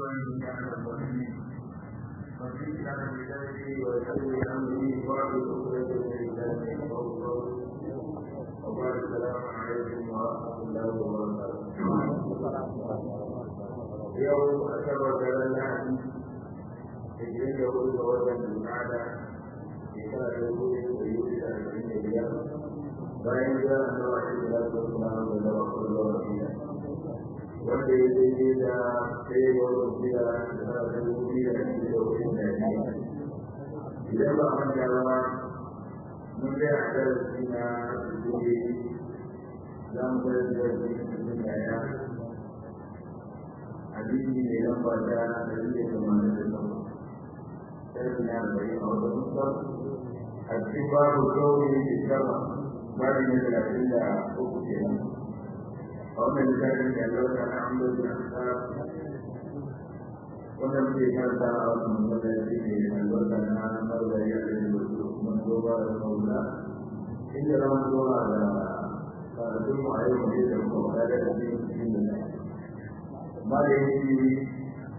ومن كان المؤمنين وفي كان بذلك ويسوي امره بعد اخرى الانسان وبعد السلام عليكم ورحمه الله وبركاته يوم أكبر جلال hijirin da wuri ga wajen al'ada shekara da wuri da yi da arba'in da biyar bayan ya da wani da ya zo kuma da da wasu da wasu da wanda ya daidai da sai ya wani biya da da wuri da shi da wuri da ya idan ba man da ba mun ga a darasi na wuri za mu ga darasi na da ya hadisi ne lamba da dari da tamanin da takwas سيدنا الذين أرسلوا الكبار كونه في السماء بعد من الأدلة أخرى ومن ذلك لو كان عمد الأحساب ولم يكن دار من الذين لو كان مولى يعلم من دوبا المولى إلا لم يرى على ثم عليهم جدا وقال في الله ما يجري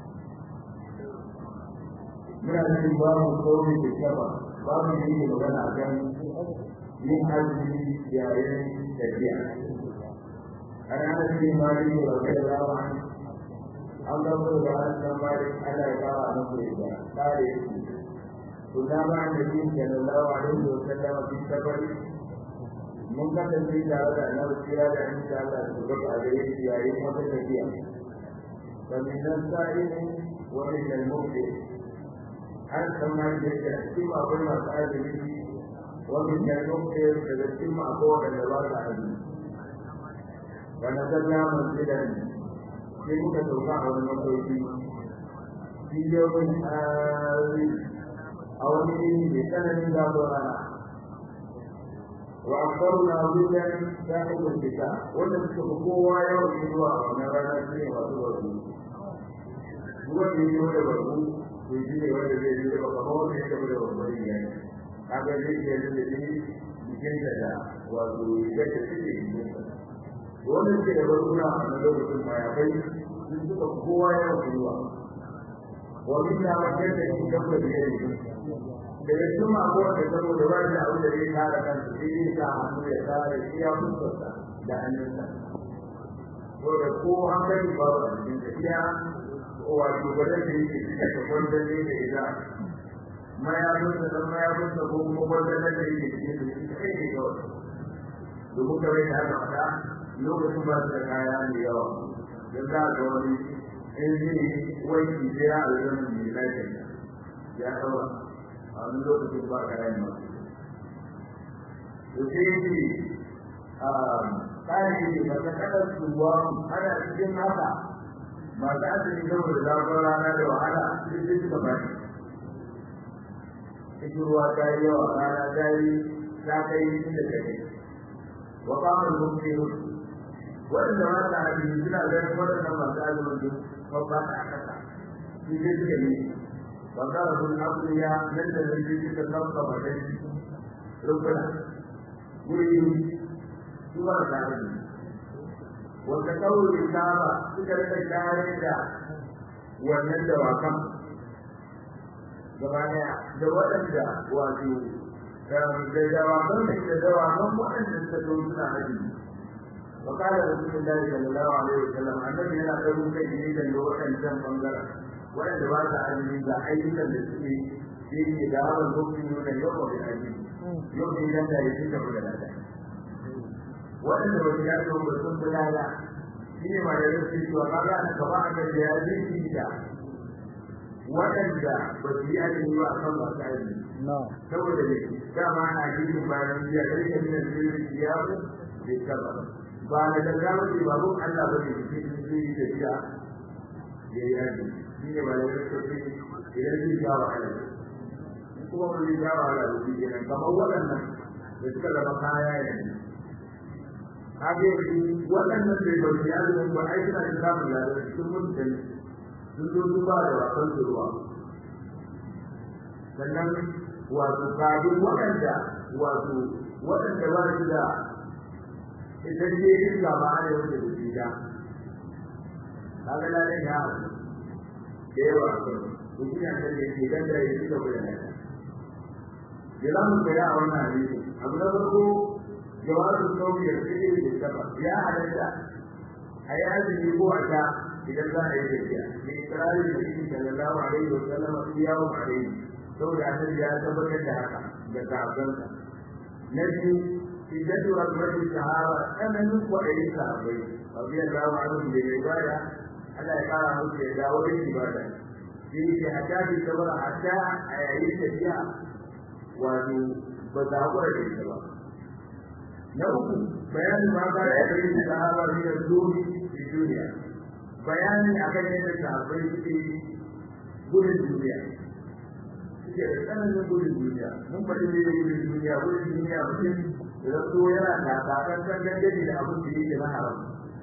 muna cikin babu sauri da kyaba babu da yake magana kan yin azumi yayin tafiya an hana shi mali da rabai da rawa an gabo da hannun mali ana ya kawo a nan da kare shi to da ba da yin sallallahu alaihi wa sallam fi safari mun kasance tare da annabi kira da insha Allah su ga a gare shi yayin wata tafiya فمن السائل ومن المبدئ an tsammani da ke cikin akwai masu azumi wani da nuke daga cikin akwai wadanda ba su azumi wanda ta ja masu da ni sai muka sauka a wani masauki biliyoyin tsari a wani yini mai tsananin gabo rana wa akwaru na wajen sa'ibin fita wanda suka fi kowa yawan zuwa a wannan rana shi ne masu wasu wanda ya yi wanda babu to shi ne wanda zai yi ba kamar wanda ya tafi da babban riga ne kaga zai iya yi da shi jikin da da wato rigar da suke jikin sa wanda suke da barkuna a na lokacin mayafai sun suka kowa yawan ruwa wani na wajen da shi gaba da ya yi daga cikin mako da saboda ba da abin da zai kare kansa sai zai sa hannu ya kare shi ya fuskarsa da hannunsa saboda ko an gani babu a cikin tafiya wato gwada da yake cika da kwanzan ne da ila mayafinsa don mayafinsa ko kuma kwanzan da yake cikin da shi kai ne kawai domin kawai da haka fada lokacin ba su da kaya mai yawa don za ga wani in zai wanki sai ya alzama mai lafiya ya ɗaura a wani lokacin ba ka rai masu to sai yake tsari ne ba ta kaɗa suwa ana cikin haka masu asali saboda zafin rana da wahala sai sai suka bani cikin ruwa ta yi yawa rana ta yi ta kai inda ta kai wa kamar mumkiru waɗanda ba ta hadisi suna ganin waɗannan masu azumin duk babba ta a ƙasa su sai suka yi wa kara sun abuya nan da nan sai suka sauka ba dai rukuna wuri su ba ta hadisi wanda kawai saba suka rika shayar da wannan dawakan gaba daya da waɗanda wato da dawakan da da dawakan waɗanda suka zo suna haji wa kala rasulullahi sallallahu alaihi wasallam annabi yana ɗaru kai ne da waɗancan bangaren waɗanda ba sa azumi ga ayyukan da suke yake da hawan lokacin nuna yau ba da aji yau ne idan da ya fita da lada waɗanda ba su yaɗo ba sun fi lada shi ne ma da yau su cewa ka ga ka ba ka da ya zai fi da waɗanda ba su yi azumi ba a kan masu azumi saboda ne dama ana jirgin bayan biya da rike min jirgin siyaru da kaba ba da gaggawa ce ba mun Allah ba ne ke cikin yi da biya ya yi azumi shi ne ba da yau su ce idan zai ja wa Allah kuma ba zai ja wa Allah da shi kenan kamar waɗannan da suka zama kaya yanzu kage waɗannan bai ba su yazo ba ai suna da samun ladan cikin mutum sun zo su ba da wasan ruwa sannan wato kage waɗanda wato waɗanda ba su da idan ne yin gaba ne wanda da su da kaga ladan ya haɗu da yawa a kan to shi ne da yake dan da yake da bayan ya za mu tsaya a wannan hadisi abu na farko jawabu sauki da suke da saba ya halatta a yi azumi ko a ta idan za a yi tafiya da ikirarin da shi sallallahu alaihi wa sallam su yawo alaihi saboda annabi ya tabbatar da haka da sahabbansa na biyu idan rabbatin sahaba tsananin kwaɗayin sahabbai radiyallahu anhu da ibada Allah ya kara musu ya dawo da ibada shi ne hatta bi sabara hatta a yayin tafiya wato ba za ku da ita ba na uku bayanin ma ka da irin sahaba ne da zuri da duniya bayani akan yadda sahabbai suke gudun duniya suke da tsananin gudun duniya mun faɗi ne da gudun duniya gudun duniya mutum da so yana da kakan kan dangane da abin da yake na haram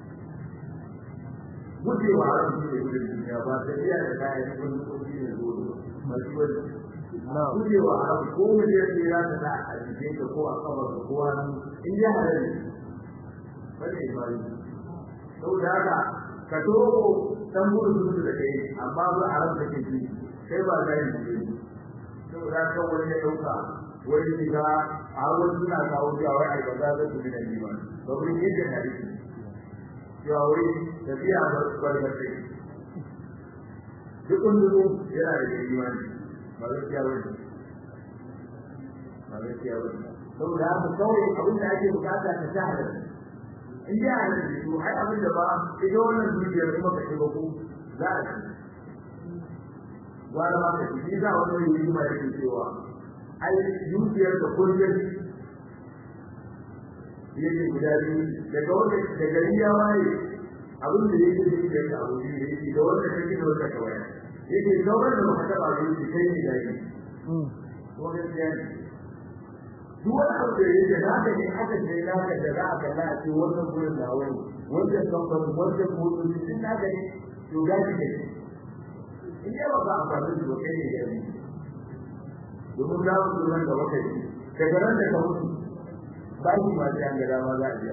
gujewa haram shi ne gudun duniya ba tafiya da kayan wani kogi ne zuwa masu wani gujewa haram ko mutum ya za ta sa a jikin ka ko a kawar ka ko hannu in ya halar ne wani ya bari saboda haka ka toko dan gudun su da kai amma ba haram da ke ji sai ba za yi ne saboda haka wani ya ɗauka wani shiga a wani suna kawo cewa wai ai ba za su bi da liman ba mun yadda hadisi cewa wai tafiya ba su bar da kai duk wanda yana da imani ba gaskiya ba ne ba gaskiya ba ne saboda haka kawai abin da ake bukata ka ta halal in ji halal ne to ai abin da ba ita wannan dukiyar kuma ka shiga ku za a ci wani ma ka ci za wani yi hikima yake cewa ai dukiyar da kullum yake guda biyu daga wanda da gari ya waye abin da yake dukiyar da abu biyu yake da wanda kake da wanda ka waya yake sauran da baka taba zuwa kai ne da yi ko gaskiya ne duk wani abu da yake naka ne aka ce naka da za a kalla a ce wannan gurin da wani wannan kamfanin wannan motoci sun naka ne to gaji ne in yi ba ka amfani da kai ne da yi domin za mu tsoron da wata yi daga nan da ka mutu ba shi ma sai an ga dama za a biya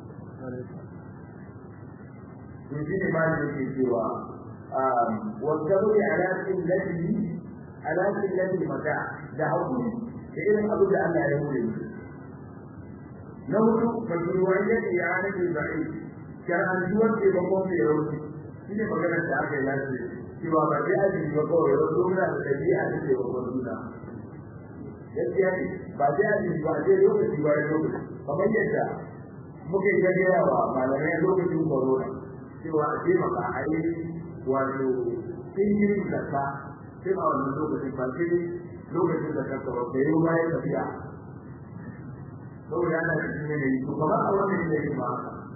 to shi ne ma da yake cewa والصبر على قلته على قلة المتاع da hakuri da irin abin da Allah ya hore mu na hudu mashru'iyyat i'anat al-ba'i shar'antuwar ke ba kuma mai rauni shi ne maganar da aka yi lafiya cewa ba sai aji ba kawai wasu muna da dabi'a da ke babban juna gaskiya ne ba sai aji ba sai lokaci ba ya lokaci kamar yadda muka yi gaggawa wa malamai lokacin corona cewa a taimaka a yi wato sun yi zakka sai a wannan lokacin ba sai lokacin da kanka ba sai yau bayan tafiya saboda ana cikin yanayi to kamar a wannan yanayi ba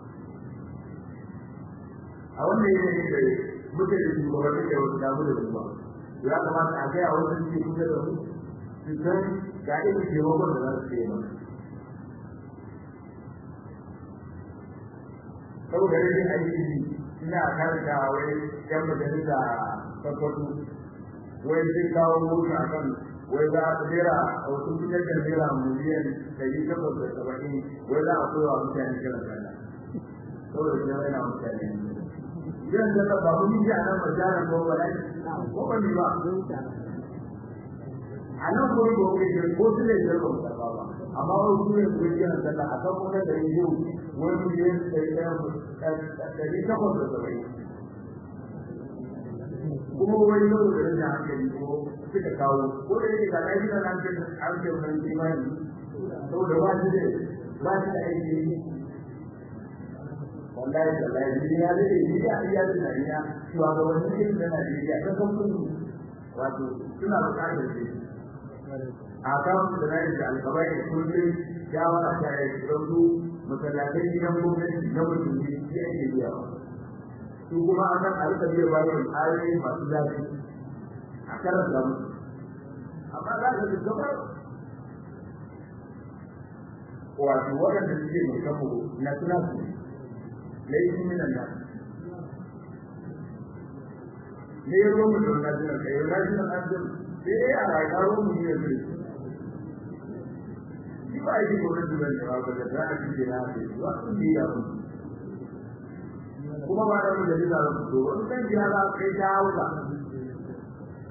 a wannan yanayi da muke da shugabanni da wasu damu da su ba ya kamata a gaya wasu suke kusa da su su san ga irin taimakon da za su yi mana saboda rashin aiki ina karanta wai yan majalisa tabbato wai sun kawo mota a kan wai za a tsira a wasu fitar da naira miliyan ɗari takwas da saba'in wai za a koya wa mutane kiran sallah saboda shi yana mutane kiran sallah ba mun yi a nan majara ko ba ne ko ba ni ba a nan ko ko ke ko su ne da ba ba amma wai su ne su kiran sallah a kan kuma da yau wai miliyan ɗari takwas da saba'in kuma wani yau da rinda hankali ko suka kawo ko da yake ga lafi da nan da an ce wani imani saboda ba shi da ba shi da aiki wallahi wallahi ni ya da ni ya iya da nariya cewa ga wani ne da Najeriya ta kan kudu wato suna buƙatar shi a kan da nan da alƙabai da kullum shawara ta yi rubu masallatai gidan gwamnati na mutum ne ya ke biya su kuma a kan alka biya bayan ayoyi masu zafi a karan da musu amma za ka ga gaba wato waɗanda suke mai kafo na suna su laifin minan nan ne ya ruwan mutum na jiran ka yau na jiran an jin sai dai a rayuwa ruwan mutum ya zai shi ba yi gwamnati ban da ba da za a cikin na ake ba sun yi ya mutu kuma ba da mu da bisa da fito wani kan jira za kai ta hauka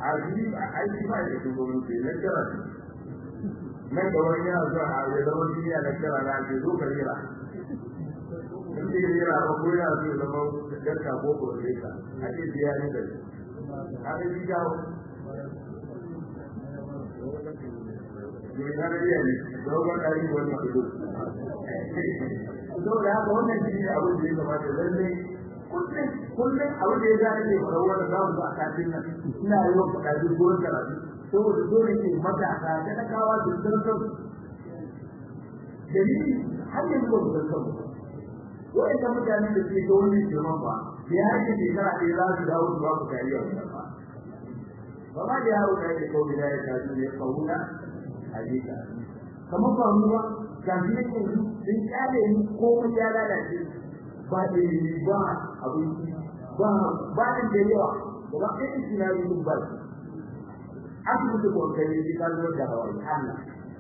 a yi a aiki ba da shugabanci na kira nan da wani yana zuwa a ya zama duniya na kira na ke zo ka rera in ce rera ba ko yana so ya zama garka ko ko rera a ce biya ne da shi a da shi jawo ne na rera ne dogon ɗari wani masu saboda haka wannan shi ne abin da ya kamata lallai kullum kullum abin da ya ga ne fara wannan zamu ga kafin nan ina yi wa kadi gurin karatu saboda dole ne matasa da na kawa da sarkar dalili har yanzu ba su san wa'anda mutane da ke ga wani girman ba da ya ce shekara ɗaya za su dawo su ba ku kariya wannan ba ba ma da yaro kai da kawai da ya tafi ne kauna hadisa kamar ba mu ba ga shi ne yanzu sun kyale ni komai ya lalace ba da ba abinci ba ba da da yawa ba ba kai shi na yi ba asibiti ko kai shi ka zo da hawa Allah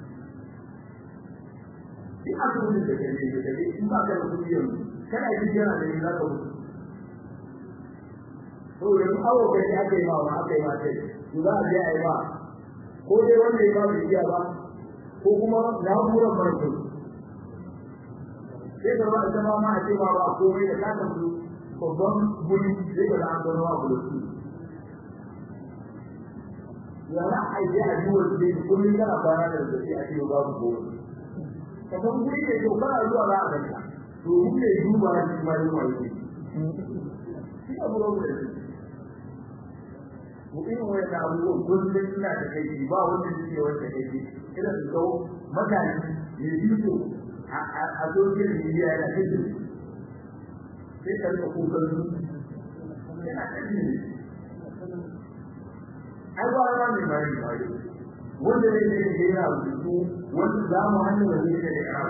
shi asibiti da kai da kai in ba ka da kudi yanzu kana yi jira da za ka mutu to yanzu awo kai aka yi ma wa aka yi ma sai to za a je a yi ba ko dai wanda ya ba bai iya ba ko kuma na'urar farko sai da wani zama ma a ce ba ba komai da kaka su babban guri sai da an gano wa bulutu yana aiki a yi wasu ne kullum kana kwana da zai a ce babu komai ka san guri da ke kana zuwa za a ganka to mun ne duba ya ci ma yin wani shi abu da wani mu irin wani da abubuwan kullum suna da kai ba wanda suke wanda kai irin su kawo mutane ne biyu a dokin rijiya yana cikin sai ka rika kukan su yana cikin ai ba ra mai bari bari wanda ne ne ke yana rubutu wanda za mu hanyar da zai da ya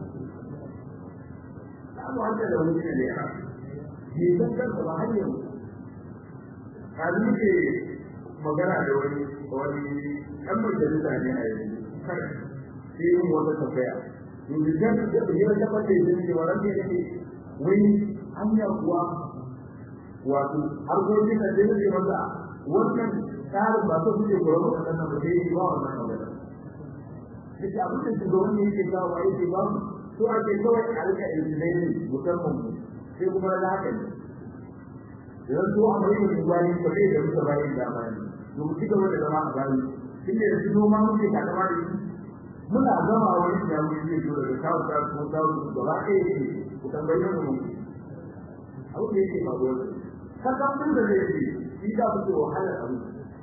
za mu hanyar da wani da ya ne san kansa ba hanyar kazu ke magana da wani wani ɗan majalisa ne a yanzu sai yin wata tambaya yanzu da ya tabbata da shi wannan ne yake wai hanya kuwa wato harkokin da zai yi masa wannan tsarin ba su suke goro a kan ba sai ba wannan magana duk abin da su goro ne yake kawo yake ba su ake kawai a rika ilimi musamman sai kuma na haka ne idan su a mai da gwani ko sai da muka bayin da mai mu ci gaba da zama a bayi tunda yanzu noma muke takama da shi muna gama wani da mu yi zo da kawo ta ko ta ko da ba ke yi ku tambaye mu abu da yake ba gobe kaga mun da zai yi shi da ku wahala abu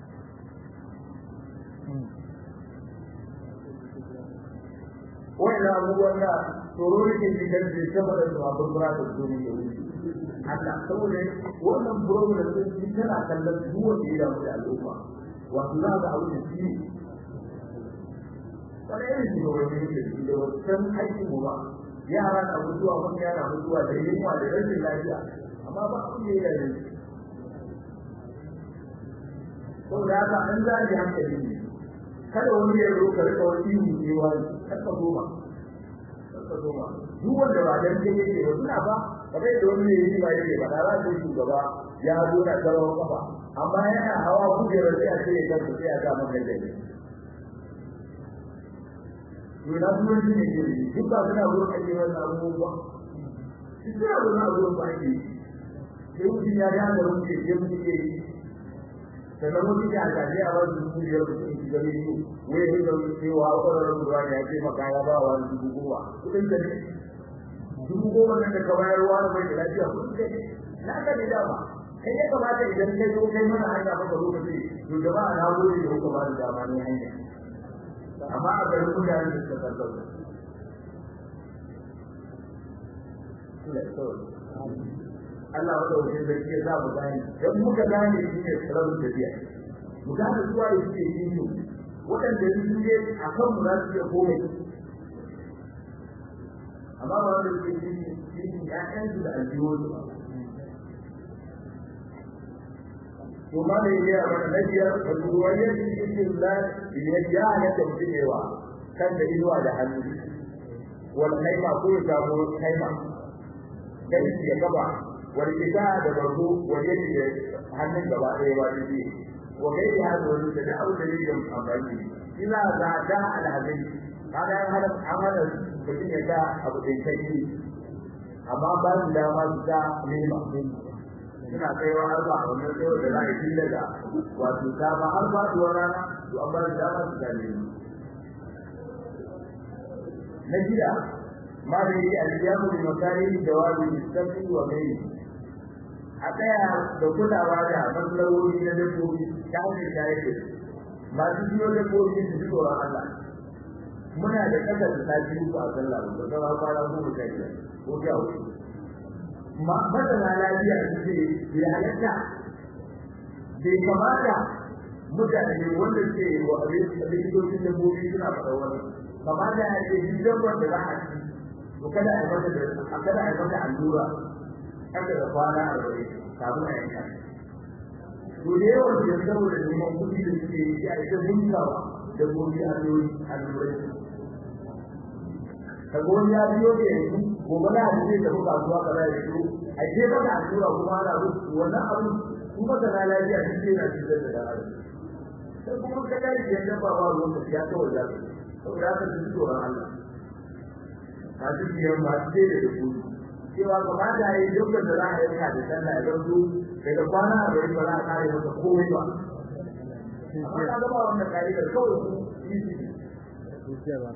wannan abubuwan da tsoro ne ke cikin da sama da su abin bura da su ne da wuri Allah saboda wannan program din shi tana kallon duk wanda ya damu da al'umma wato za ga abu da shi wani irin shugabanni ne da da wancan aikin mu ba yara na mutuwa wani yana mutuwa da yunwa da rashin lafiya amma ba abin da ya yi saboda haka an zaɓi hankali ne kada wani ya zo ka rika wani ihu ne wani kaka goma kaka goma duk wanda ba dan kai yake ba suna ba kamar da wani ne ba yake ba da za shugaba ya zo na karawa kafa amma yana hawa kujerar sai a ce ya kansa sai a ga maka da ne to na kuma shi ne ke duk ba suna zo ake wannan abubuwa shi suna zo na zo ba ake sai mutum ya ga da mutum ke mutum ke yi sannan mutum ya gaji a wani dubu biyar da suke shiga ne su wai ya ga cewa ƙwararren ruwa ne ya ce maka ya ba wa dubu goma kuɗin da ne dubu goma nan da ka bayar wa mai da lafiya kuɗin da ne na ka ne dama kai ya kamata idan kai zo kai mana hanya maka lokaci to jama'a na gode da kuka ba da dama ne hanya amma a garin mutane da suka karɓar Allah wanda wajen da ke za mu gane dan muka gane shi ne rabin tafiya mu gane zuwa da suke yi su waɗanda su ne a kan mu za su iya komai amma ba wanda suke yi shi ne ƴaƴansu da aljihohi to ma da ya ba na biyar da ruwaye da cikin da ya ya halatta mutum yawa kan da inuwa da hannu wal kaima ko ya samu kaima dan ya gaba wal kita da barko wal yadi da hannun gaba ɗaya ba shi wa gairi hada wani da da abu da ne da amfani ina za da alhazai kaga an hada an hada mutum ya ga abu da kai amma ba su dama su ta nema suna kaiwa har ba wannan tsayo da za a yi daga wato ta ba har ba su rana to an ba su dama su ta nema na gida ma da yi aljiyamu da makari jawabi mustafi wa mai a tsaya da kulawa da matsaloli na dabbobi ta hanyar shayar da masu biyo dabbobi su ji tsoron Allah muna da kasa da sati uku a sallah ba ga ba fara ko mu kai ko ga wuce ma masana lafiya su ce ya halatta bai kamata mutane wanda ke wa likitocin dabbobi suna faɗa wani kamata ya ce duk dabbar da za a ci to kada a yi mata da kada a yi mata allura kada da kwana arba'in kafin a yanka to da yawan da saboda neman kuɗi da suke yi a ita bunkawa da gobe a yoyi a lurai ka gobe ya biyo da yanzu gobe na hadisi da muka zuwa ka da yanzu a ce ba da allura kuma ana rubu wannan abu kuma da na lafiya shi ce na cikin da da sai kuma ka dai da yanda ba ba ruwan ya kawai da saboda haka su tsoron Allah masu biyan masu ce da kuɗi cewa kamata ya yi dukkan da za a yanka da sallah ya zanto daga kwana a gari ba za a kare masa komai ba amma ka gaba wannan ka'idar kawai su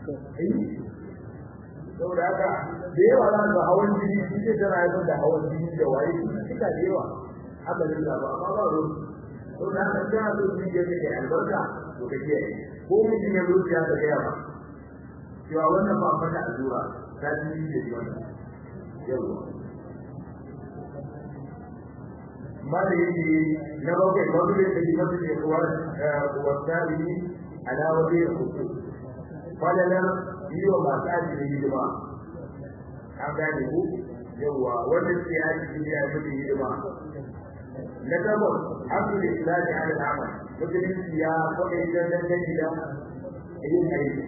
saboda haka da yawa za ga hawan jini shi ce tana haifar da hawan jini da waye suka da yawa haka da ba amma ba ruwan saboda haka kana so su je da albarka to ka kiyaye ko mutum ya zo ya ta gaya ba cewa wannan ba fata allura ta ji da wannan yawa ما يجي نبغى نبغى كلمة الإخوان والتابعين على وجه الخصوص قال لنا يوم ما تأتي الهجمة an gane ku yawa wanda suke yaki shi ya yi hidima na gabas abu da islami ala al'amal musulunci ya faɗa idan dan gani da yin aiki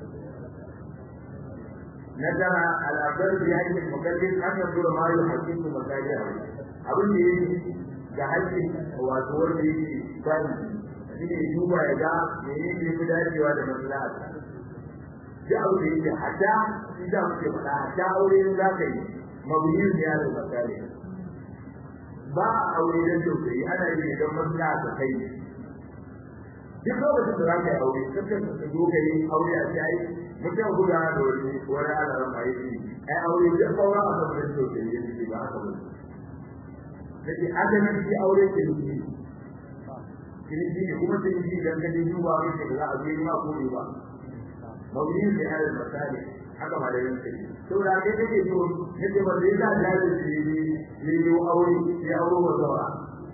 na tara al'adar da ya yi mukallin an yanzu da ma yi hakiku masajiyar abin da yake ga haƙƙin wato wanda yake bani shi ne duba ya ga menene ne fi dacewa da maslaha duk abu da yake hada shi da muke faɗa hada aure ne za ka yi mabuyin da ya da misali ba a aure don tausayi ana yi don maslaha ta kai duk lokacin da za ka yi aure kakan ka zo ka yi aure a ce ai mutum guda da wani wani alaran ma yake ai aure duk saura a kan don tausayi yake ba haka ba nake adalin shi aure ke yi kiriji ne kuma sai yi dan kaje duba mai da za a yi ma ko ne ba mawuyin da ya da misali haka ma da yin sai to da kai kake so nake ba da ya da da shi ne ne yo aure ya aure wa zawa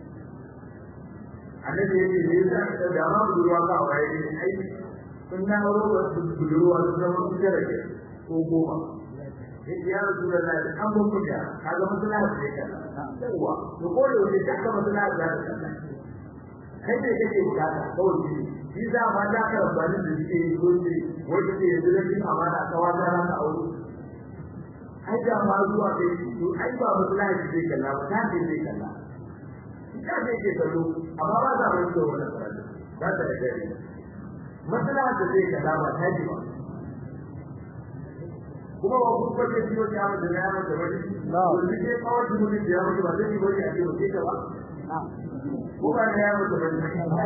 annabi yake ne da da ma budurwa ka aure ne ai kun na aure wa budurwa da zama kuka da ko goma ya rasu da lai an mun kuka kaga maslaha ce kana yawa to ko da wani da aka maslaha za ta kana kai ne kake bukata kawai shi shi za ma da ka rabani da shi yi gobe wanda ke yanzu da kin amana ka wata ran ka aure ai da ma zuwa kai to ai ba maslaha ce kana ba ta ce kana ita ce ke kallo amma ba za mu yi wannan karatu ba ta da gari maslaha da zai kana ba ta ji ba kuma ba ku ba ke ciwo ya da ya mata wani to ni ke kawai mu ne da ya mata ba sai bari a ce ba ke ba ko ba da ya mata wani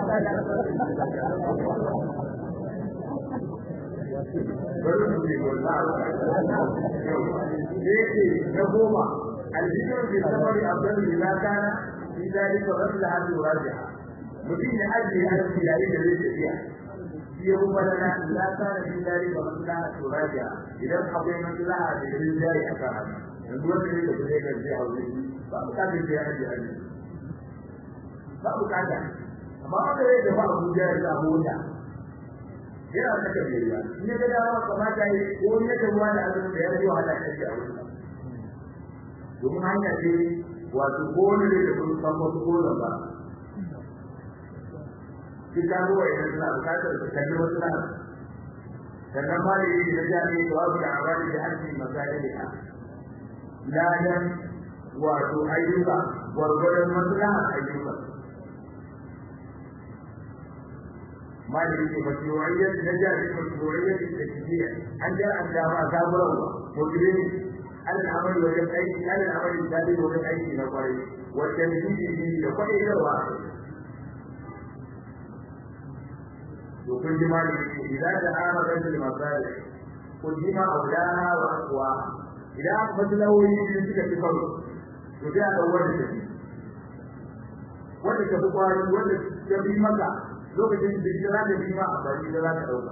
bari mu ne wallahi yake na goma aljikar bi samari abdul bila kana fi dalika rabbil hadi rajiha mutum ya ajiye arziki yayin da zai tafiya yau balana la kana fi dari wa maslaha turaja idan akwai maslaha da yin jari a kan haka yanzu wanda ne da zai ga zai haure ba mu kada sai an ji hali ba mu kada amma wanda zai da ba Abuja ya samu wuta yana saka biyayya in ya ga dawa kamata yi ko in ya ruwa da azumi da ya ji wahala ta ji a wuta domin hanya ce wato ko wani da ya kuma san wasu ko ba duk abubuwa idan suna bukatar su kalli wasu na sannan ma da yi da jami'i da wasu da amfani da harshen masali da ladan wato ayyuka gwargwadon maslaha ayyuka ما يجي مشروعية نجاح مشروعية التشجيع أن جاء أن جاء كابرا مجرم على العمل وجب أي على العمل الثالث وجب أي نقري والتمثيل به يقع إلى الواقع وكل ما إذا تعاملت المصالح قدم أولاها وأقواها إذا مثله يجب أن تكون وجاء أول شيء wanda ka fi kwari wanda ka bi maka lokacin da shi za ka bi ma a bari da za ka ɗauka.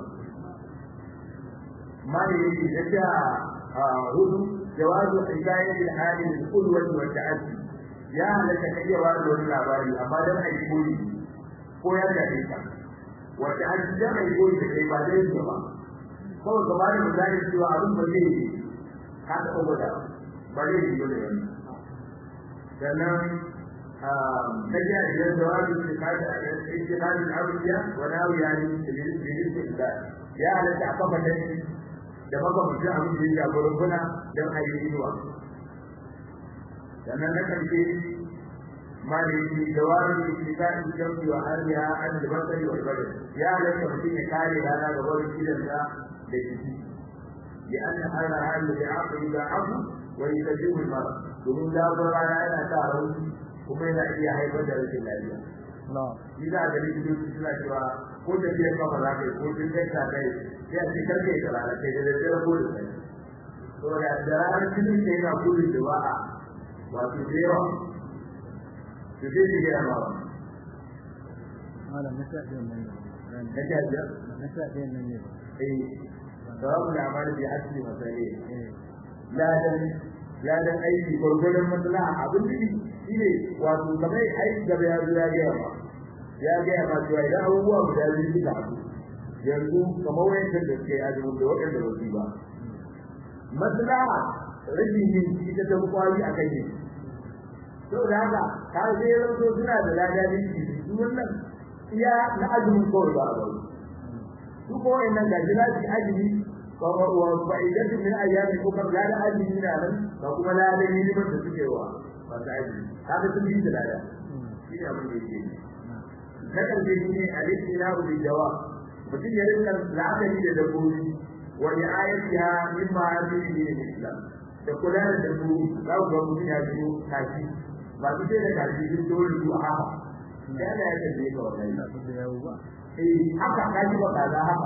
Mali yake na sha hudu jawazu hikayen da halin da kulwar wa ta'addi ya halatta ka iya wani wani labari amma dan a yi koyi ko ya gaje ka wa ta'addi dan a yi koyi da kai ba dai ne ba kawai ka bani misali cewa abin ba zai yi ka taɓa gwada ba zai yi dole yanzu sannan نجا إلى جواب اتخاذ اتخاذ الأولياء وناوي يعني بالاستقبال يا على تعقب الذي da makamacin abin da ya shafi rukuna don a yi inuwa sannan na ƙarshe ma da yake jawabin da ke kan jamfi wa hariya an da basari wa ibadar ya halatta mutum ya kare rana ga barin gidansa da jiki ya an na hana hannu da aka yi da abu wa yi ta jihu mara domin zafin rana yana sa rauni kuma yana iya haifar da rashin lafiya. Shi za a ga likitoci suna cewa ko da ke kafa za ka yi ko tun kai ka kai sai a ce karfe da rana kai da daddare ko da sai. To da da ranar cikin da yana gudun da ba a wato da yawa. To sai shi gaya ma Malam na sha ɗayan nan ne. Na sha biyar? Na sha ɗayan nan ne. Eh. Sawabu da amana bi asli masale. Eh. Ladan ladan aiki gwargwadon maslaha abin da shi ne wato kamar aiki gaba ya zo ya gaya ma ya gaya ma cewa idan abubuwa guda biyu suka haɗu yanzu kamar wayancan da suke azumin da waɗanda ba su ba maslaha rashin yin ita ta kwari a kan yin saboda haka ka sai ya zanto suna da lada ne su wannan iya na azumin kawai ba a bari su ko wayannan gaji na su azumi kamar wa fa'idatu min ayyamin ukhra la da azumi na nan ba kuma la da hidimar da suke wa ba ta azumi kaga sun bi da lada shi ne abin da yake na karshe shi ne al-istinabu bil jawab mutum ya rinka la'akari da dabbobi wa ri'ayatiha min ma'adini din islam da kula da dabbobi za ku ga mutum ya biyo kaji ba su ce da kaji sun dole su a haka da Allah ya kalle ka wannan Ina so da yawo ba. eh haka kaji ba kaza haka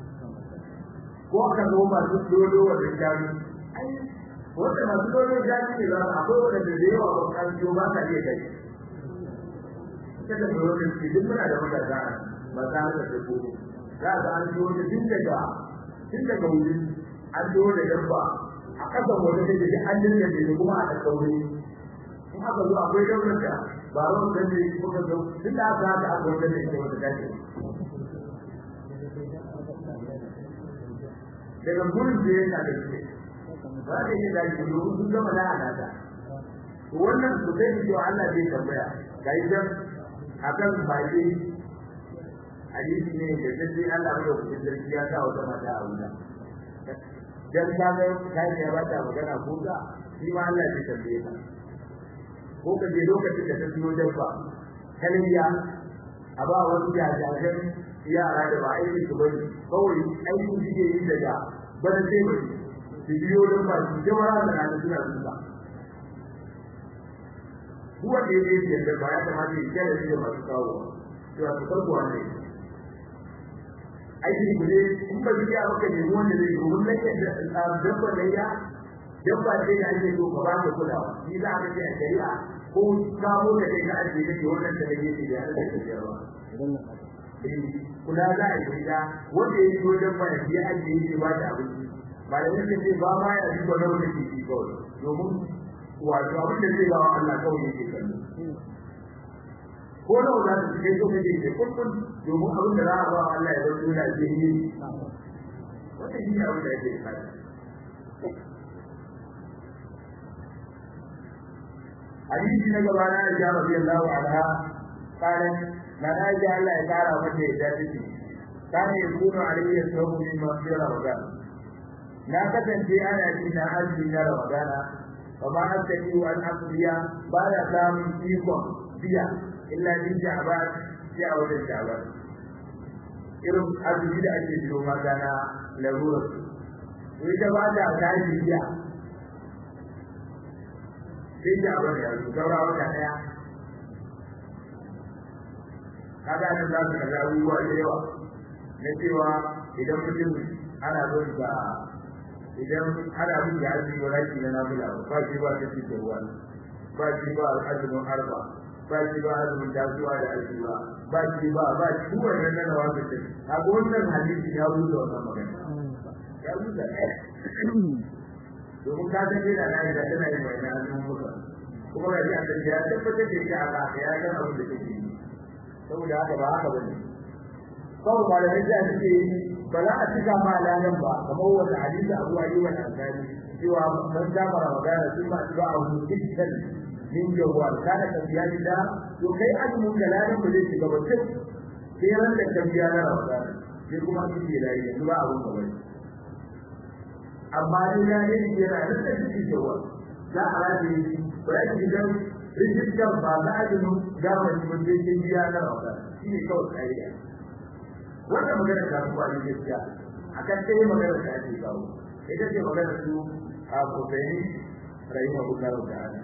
ko aka zo masu dodo wannan jami ai wanda masu dodo jami ne ba akwai wanda da yawa ba kan jo ba ka iya kai kada mu yi wannan duk muna da magana ba za ka da ko za ka an jo da tun daga tun daga wuri an jo da dabba a kasa wanda da ji an dinga da kuma a kaure in aka zo akwai daular da ba ran da ne kuka zo tun da aka haka aka wanda da ita wata dace daga gurin da yana da shi ba da yin da shi domin sun gama da alaka to wannan su sai su cewa Allah zai tambaya ga idan akan baki hadisi ne da sai Allah ya rubuta sarki ya sa wata mata a wuta dan ka ga kai ya bata magana ko ka shi ma Allah zai tambaye ka ko ka je lokacin da ta biyo dabba kalmiya a ba wasu jajajen yara da ba aiki su bari kawai aiki suke yi daga bana sai bari su biyo don ba su jawara da nan suna zuba duk wanda ya yi da ba ya kamata ya kyale shi da masu kawo cewa su karbuwa ne aiki ku ne in ba biya maka ne wanda zai yi mun nake da dabba da ya dabba ce da ake so ka ba ka kulawa shi za ka ce a shari'a ko kawo da kai na ajiye kake wannan da yake da Allah ya tsaya Idan na kula za a yi da wanda ya yi wajen baya ya ajiye shi ba da abinci ba da wanda ce ba ma ya duba na wanda ke ci kawai domin wato abin da zai ba wa Allah kawai yake kallo ko da wanda su kai so kake ce kullun domin abin da za a ba wa Allah ya zanto da ke yi wannan shi ne abin da yake da hadisi na gaba na Aisha radiyallahu anha قالت ما ناجى الله يقارى متى يداتي كان يكون علي الصوم من مغفر رمضان لا كتنتي أنا إن أجل رمضان وما أستطيع أن أقضي بعد كام فيكم فيها إلا من شعبان في أول شعبان irin azumi da ake biyo mata na larurar to ita ba ta tashi biya sai ta abin da yanzu saura wata ɗaya kaga nan za su kalli abubuwa da yawa na cewa idan mutum ana son sa idan ana bin da azumi wa raki na nafila ba shi ba ta cikin ruwa ba shi ba azumin arba ba shi ba azumin tasuwa da azuma ba shi ba ba shi duk wannan nan wa ta ce a wannan hadisi ya buɗe wannan magana ya buɗe domin ka san da na da tana yin wannan azumin muka kuma ga shi an ya tabbatar da shi a ka ya san abin da take yi saboda haka ba haka bane kawai malamai da suke yi ba za a cika ma lalan ba kamar wanda hadisi Abu Ayyub al-Ansari cewa man dama Ramadan sun ba ba a hujjatan min jawwal kana tafiya da to kai azumin da lalan ba zai shiga ba sai sai ran da tafiya na Ramadan sai kuma su ke da yanzu ba abun gaba amma dai ya ne yana nan da shi jawwal za a rage shi ba ya ji dan rijistar ba za a yi zamani ba sai sai biya na Ramadan shi ne kawai kariya wannan magana ta kuwa ne gaskiya akan sai magana ta ake kawo ita ce magana su a kofaini rahimahu Allah ta'ala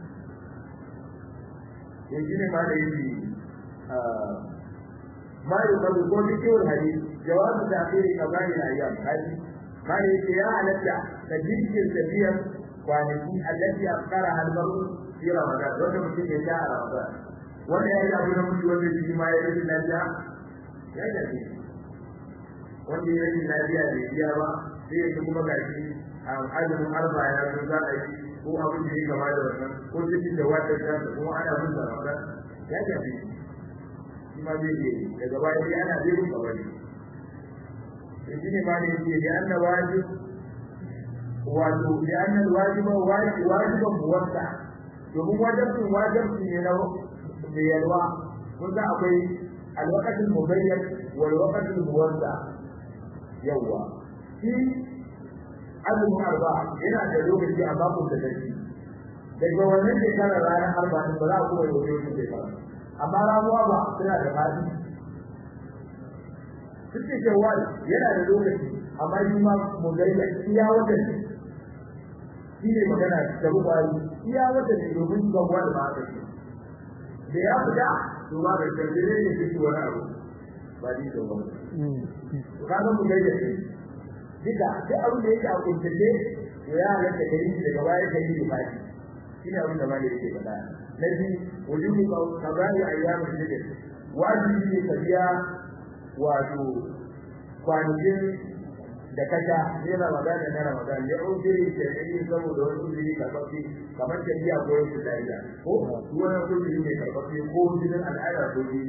to shi ne ma da yi ma yi kabu ko cikin hadisi jawabu da akhiri kabari na ayyam hadi ma ne yake ya halatta da jikin tafiyar kwanaki allati afkara almaru fi ramadan wanda mutum ya sha a ramadan wanda ya yi abu na mutu wanda shi ma ya yi lafiya ya gaji wanda ya yi lafiya da biya ba sai ya kuma gashi a azumin arba ya zo za a yi ko abin da ya gaba da wannan ko cikin da wata ta da kuma ana bin da wannan ya gaji shi ma zai yi daga baya sai ana zai bin gaba ne to shine ma ne yake da anna wajib wato da anna wajiba wajiban muwatta domin wajibin wajibin ne na mai yalwa kun ga akwai الوقت المبين والوقت الموزع يوا في azumin arba yana da lokaci a babu da dashi daga wannan shekarar ranar arba din ba za a kuma yi wani shekara amma ramuwa ba suna da fadi suke cewa yana da lokaci amma shi ma mugayya iya wata ne shi ne magana da bukari iya wata ne domin gabuwa da ba a da ya fita to ba da kaddare ne shi wani abu ba ni da wani to kaga mu gaida shi duka duk abin da yake a kuntace to ya halatta kai shi daga baya kai shi ba shi shine abin da malai yake faɗa na bi wujubu qada'i ayyamul hijr wajibi ne ka biya wato kwanakin da kasha ne Ramadan da na Ramadan ya ujiri da yi saboda wani ujiri karfafi kamar tafiya ko wasu lafiya ko wani ujiri ne karfafi ko ujirin al'ada ko ji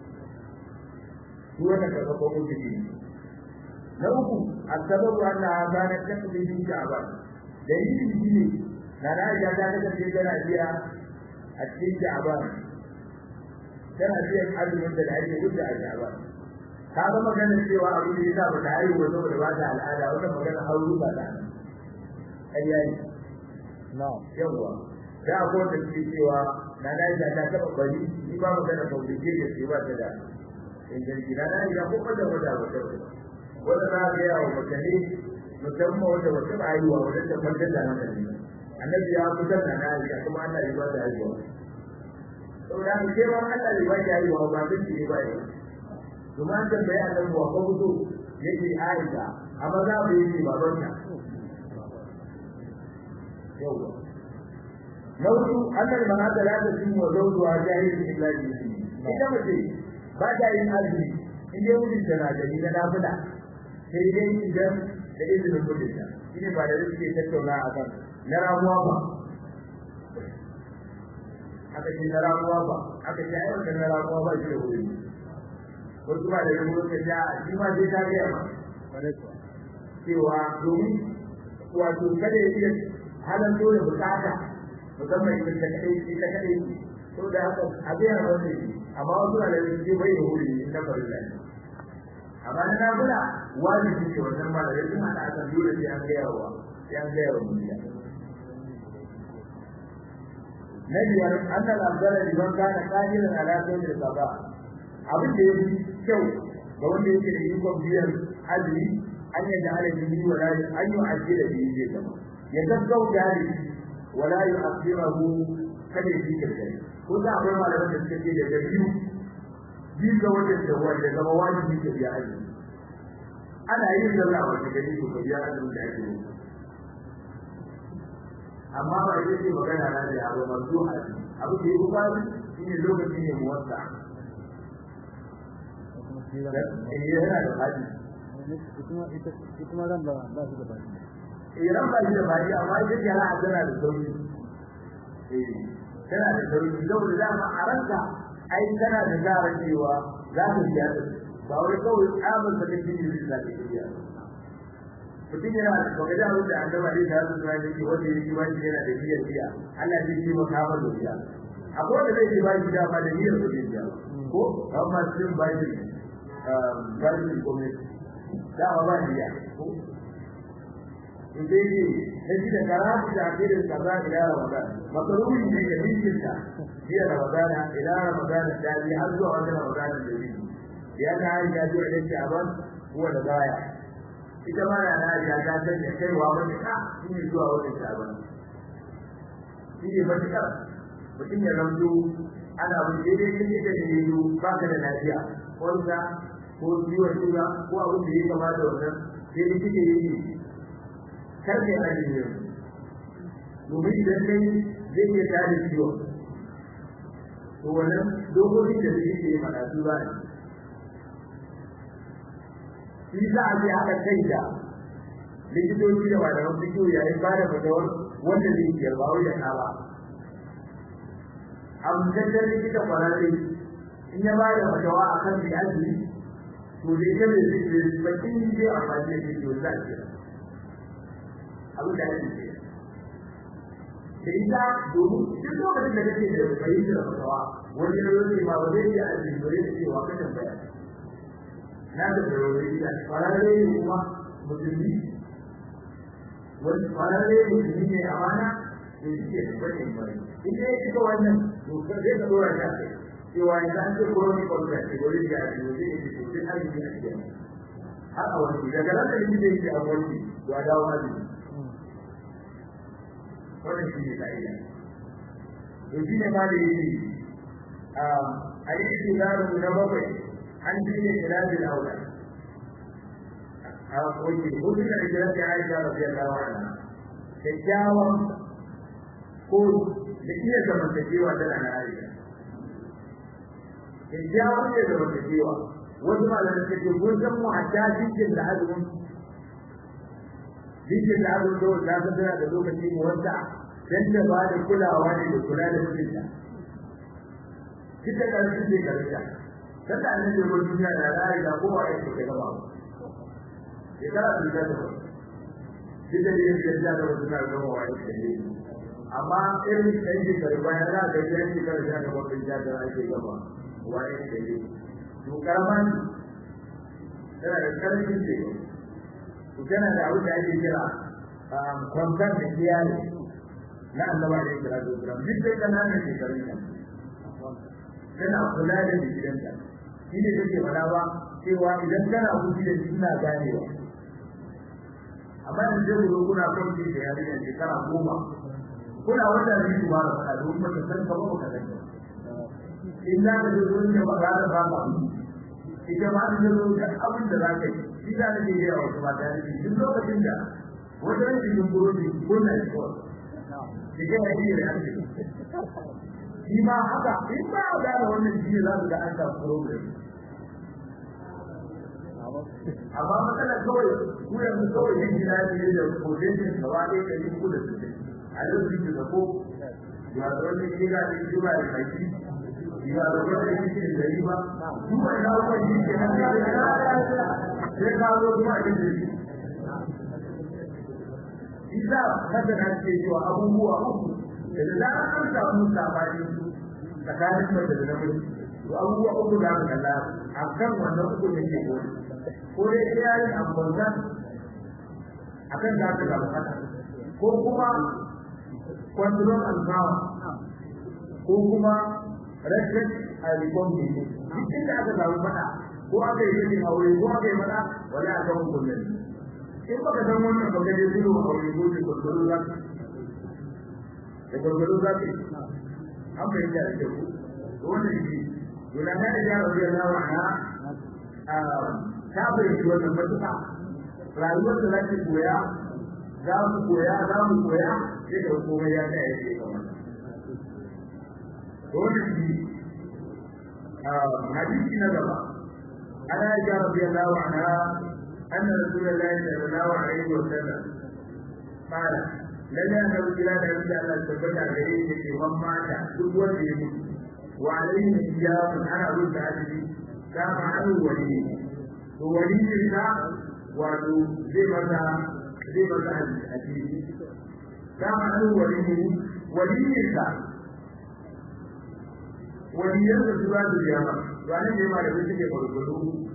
su wani karfafa ujiri na uku asababu anna azana takdi bi sha'ban dalilin shi ne na na ya ta kasance tana biya a cikin sha'ban tana biyan azumin da ake wuce a sha'ban ka ga magana cewa abu da yasa bata haihu ba saboda ba ta al'ada wannan magana hauru ba ta ƙarya ne na'am yawa da akwai wanda suke cewa na na ta ta taɓa bari ni ba magana ba ku ke da su ba ta da inganci na na ya kuma da wata wata wanda za ka yawa mutane musamman wanda wata ba haihuwa wanda ta farkar da hankali annabi ya fitar da na ya kuma Allah ya ba ta haihuwa saboda haka ke ma Allah ya ba ta haihuwa ba zai ne ba ya kuma an tambaya a nan wa ko fito yake Aisha amma za mu yi baban ta yawa nautu annal manata la ta tin wa zawjuha jahilun illa bi ita mace ba ta yin azumi in dai mutum tana da ni na nafila sai dai idan da izinin mutunta shine ba da suke tattauna a kan na ramuwa ba aka ce na ramuwa ba aka ce ai na ramuwa ba shi da wuri wasu ba da yabo ka ja shi ma sai ta gaya ma cewa domin wato kada ya iya halan dole bukata musamman ita ta kadai ita kadai to da haka a gaya ma wani amma wasu na da yake bai da wuri in na farin lafi amma na nabula wajibi ce wannan ma da yake hada akan dole sai an gaya wa sai an gaya wa mutum na biyar annal abdala liman kana qadiran ala sawmi al-qada abin da yake kyau ga wanda yake da ikon biyan azumi an yi da ala bihi wala an yi ajira bihi zai zama ya gaggauta da shi wala yi asirahu kada ya fika da ko da akwai malaman da suka ce da biyu biyu ga wanda da wanda zama wajibi ka biya azumi ana yin sallah wanda gari ko ka biya azumi da ake yi amma ba zai ce magana na da abu masu azumi abu da ya kuma shi ne lokaci ne muwassa yana da fadi kuma ran ba ba su da fadi iran ba shi da fadi amma ita jara a tana da sauri eh tana da sauri saboda dama a ranka ai tana da gara cewa za ta biya ta ba wai kawai tsabar da kake yi da ta biya mutum yana da kaga da abin da annaba ne da su da yake wanda yake ba shi yana da biyar biya Allah zai yi maka ba da biya akwai wanda zai yi ba shi dama da niyyar da biya ko amma sun ba shi garbin gwamnati dama ba biya ko in dai ne na shi da karatu da akirin kaza ila ramadan makaruri ne da bincika biya ramadan ila ramadan da bi har zuwa wajen ramadan da bi ya ta hari da zuwa da shaban kuwa da baya ita ma na na ya ta sanya kaiwa wani ka shi ne zuwa wajen shaban shi ne matukar mutum ya zanto ana wani daidai kan ita da yanzu ba ka da lafiya wanda ko ciwon suga ko abin da ya kama da wannan sai da kike yi kar kai ajin yau domin idan kai zai iya tare ciwon to wannan dokokin da suke yi mana su ba ne shi za a je haɗa kai da likitoci da malaman fikiyo yayin ba da fatawar wanda zai iya ba wai da ta ba amintaccen likita kwararre in ya ba da fatawa a kan mai azumi to dai ta mai zai bakin yi zai amfani da shi to za a kira abin da ake ce da ita domin duk lokacin da kake da fahimtar fatawa wani yanzu ma ba zai iya azumi ba zai cewa ka tambaya na da barori da kwararre ne kuma musulmi wani kwararre musulmi ne amana da shi ke tabbatin bari in ya cika wannan to zai ka dora shi a kai cewa yanzu an ce koroni kwalta ce wani da ake wajen da ke sosai arziki a cikin har a wani daga nan da likita yake a wani to a dawo arziki wannan shi ne ka'ida to shi ne ma da yake a yi shi zaru na bakwai an dinga kirajin aula a wajen hudu da kirajin aisha radiyallahu anha kyakkyawan ko da iya zamantakewa tana na aisha kyakkyawan iya zamantakewa wasu malamai suka ce kun san mu hatta jikin da azumin jikin da azumin da wanda ta tana da lokaci mu wanda dan da ba da kulawa ne da kula da mutunta kika karfi ne karfiya kada annabi ko duniya da ra'ayi da kowa ya ce gaba ya kara da da duk da yake da da wasu na gaba wa ya ce amma irin da yake karba ya da ga yake karba da wannan da da ake gaba wa ya ce to karaman tana da karfin ce to tana da abin da ake kira kwantar da kiyaye na annaba da yake da duk da kana ne ke karanta tana kula da gidanta shi ne take faɗa ba cewa idan kana kuɗi da shi ina ganewa amma yanzu zai zo kuna kwanci da yarinya shekara goma kuna wata biyu ba da faɗa domin baka san ka ba baka san ka in za ka zo wurin da ba za ka ba ka ita ma an zo da abin da za ka yi shi za ka je da yawa kuma da yarinya duk lokacin da wata rashin yin burodi kuna shi kawai shi ke haɗi da yarinya shi ma haka in ba a gane wannan shi ne za su ga an samu problem amma matsala kawai ku yanzu kawai yin gida ne da potential gaba ɗaya ɗari uku da sittin a yau su da ko ya da wani gida ne shi ba da kaki ya da wani yake da riba duk wani abubuwan shi ke nan sai ka zo kuma a cikin shi Isa masana ce cewa abubuwa uku da zarar an samu sabani tsakanin mace da namiji to abubuwa uku da aka kalla a kan wannan uku da ke gori ko dai sai ya yi ambata a kan da aka samu haka ko kuma control and power ko kuma respect and recognition duk inda aka samu fada ko aka yi cikin aure ko aka yi mana wala a kan kullum in baka san wannan ba kaje zuru aure ko ce gurguru za ka da gurguru za ka an fahimta da ku wannan shi yana da ya rabu da lawa na ta fahimci wannan matuƙa rayuwar da za ki koya za mu koya za mu koya sai da komai ya tsaya yake kamar wannan shi hadisi na gaba ana aisha radiyallahu anha anna rasulullahi sallallahu alaihi wa sallam qala lalle annabi kira da yadda Allah tabbata gare shi ke man mata duk wanda ya mutu wa alaihi hijabun ana rubuta hadisi kama anu wali to wali ne da wato zai mata zai mata hadisi kama anu wali wali ne da waliyan da su za su biya ba to anan ne ma da su suke farfado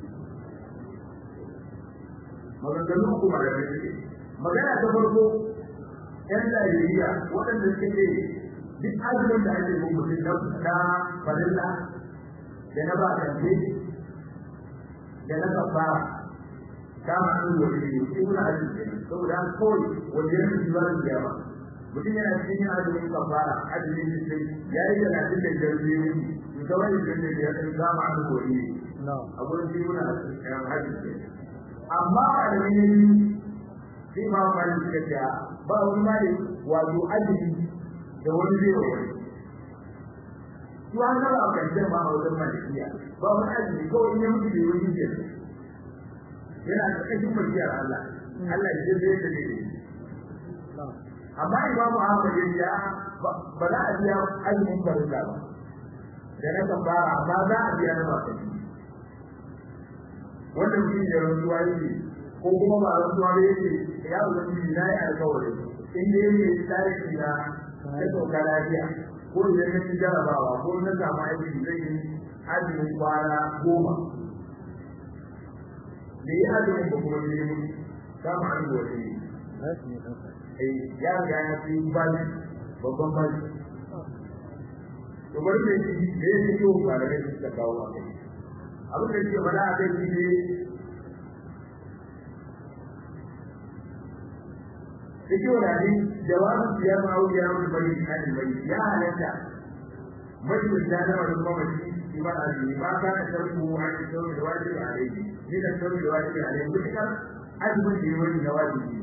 maganganu uku ma da su suke magana ta farko yan Najeriya waɗanda suke ce duk azumin da ake bin mutum na na farilla da na ba kance da na kafara kama an wani ne su na azumi saboda kawai wajen su za su biya ba mutum yana cikin yin azumin kafara azumin sai ya yi talatin da biyar biyu ne ta wani da da biyar ɗin kama an kori ne a gurin biyu na hajji amma a da wani sai ma wani suka ce ba wani ma ne wato azumi da wani zai wa wani su an zama a karshen ma a wajen malikiya ba wani azumi kawai in ya mutu da wani ke yana da ƙarfin majiyar Allah Allah ya zai da ne amma imamu Ahmad ya ce ba za a biya azumin farilla ba da na kafara amma za a biya na bakai wannan shi ne rantsuwa yake ko kuma ba rantsuwa ba yake ya ubangiji na yi alkawari in dai yake tarihi na ya sauka lafiya ko idan na ci jarabawa ko na samu aiki zai yi azumin kwana goma da yi azumin ba kuma ne mun kama an gobe ya riga ya fi bali babban bali to bari ne shi da yake yi wa malamai su suka kawo a kai abin da yake faɗa a kai shi ne yake wa dani jawabin siyar ma'auki ya mutu bari shi hadin bari ya halatta majlis da na wani mamaci shi ba a jini ba ka na sharku a cikin sauri da wajibi a rai ni da sauri da wajibi a rai mutukar azumin da ya wani na wajibi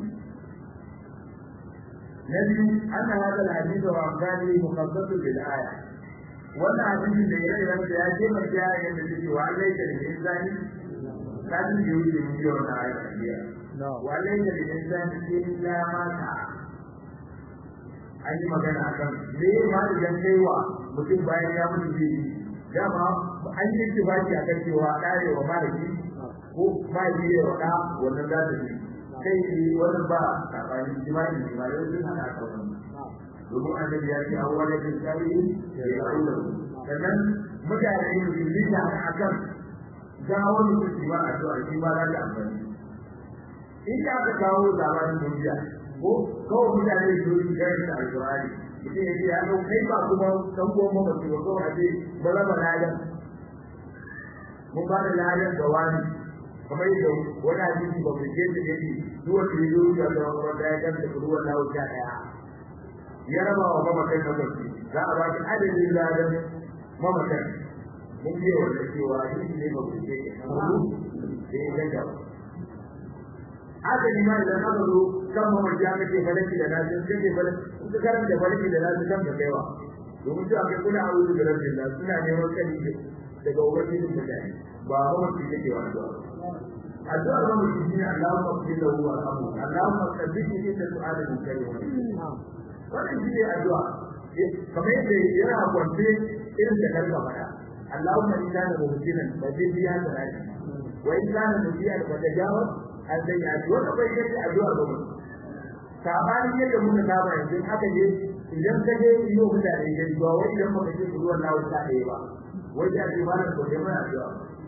نبي أن هذا الحديث وأمثاله مخصص بالآية وأن حديث الليل لم يأتي مجاء الذي وأن ليس للإنسان لازم يوجد مليون آية وأن ليس للإنسان إلا ما سعى an yi magana a kan me ma idan kai wa mutum bayan ya mutu zai yi dama an yi tibaki a kan cewa ɗare wa malaki ko ma yi wa ɗa wannan za ta yi kai ne wani ba tsakanin jima'i ne ba yau sun hana ka wani domin annabi ya ce an wani bin tsari da ya aure sannan mutane ne su lita a kan gawon su su ba a zuwa shi ba za ta amfani in ka aka kawo zamanin duniya ko kawai mutane su yi gari da alƙur'ani mutum ya ce ya ɗau kai ba kuma ɗan goma ba su ba kawai a ce ba raba ladan mun ba da ladan ga wani kamar yadda wani hadisi ba mu je da yake duk wanda ya zo da da wanda ya ganta ruwan lawo ta daya ya raba wa mamakan na barci za a ba shi adadin ladan mamakan mun je wanda cewa hadisi ne ba mu je da ya ganta adadi ma idan aka zo kan mamaki aka ce falaki da nasu sai ce falaki in ka karanta falaki da nasu kan ka kaiwa domin cewa kai kuna aure da rabin da suna neman kani daga ubangijin mutane ba mamaki take wa addu'a addu'ar ba mutum shine Allahumma qbil lahu warhamhu Allahumma thabbitni inda su'ala min karim wannan shine addu'a kamar yadda yana kwance irin da kanka fada Allahumma in kana muhsinan fa zidni ya salati wa in kana musiyan fa tajawaz an sayyi'ati wannan bai yake addu'a ba mutum sabanin yadda muka saba yanzu haka je idan ka je iyo mutane gari ba wai idan baka ce ruwan lawo ta ɗaya ba wai da ji ba ko dai mai addu'a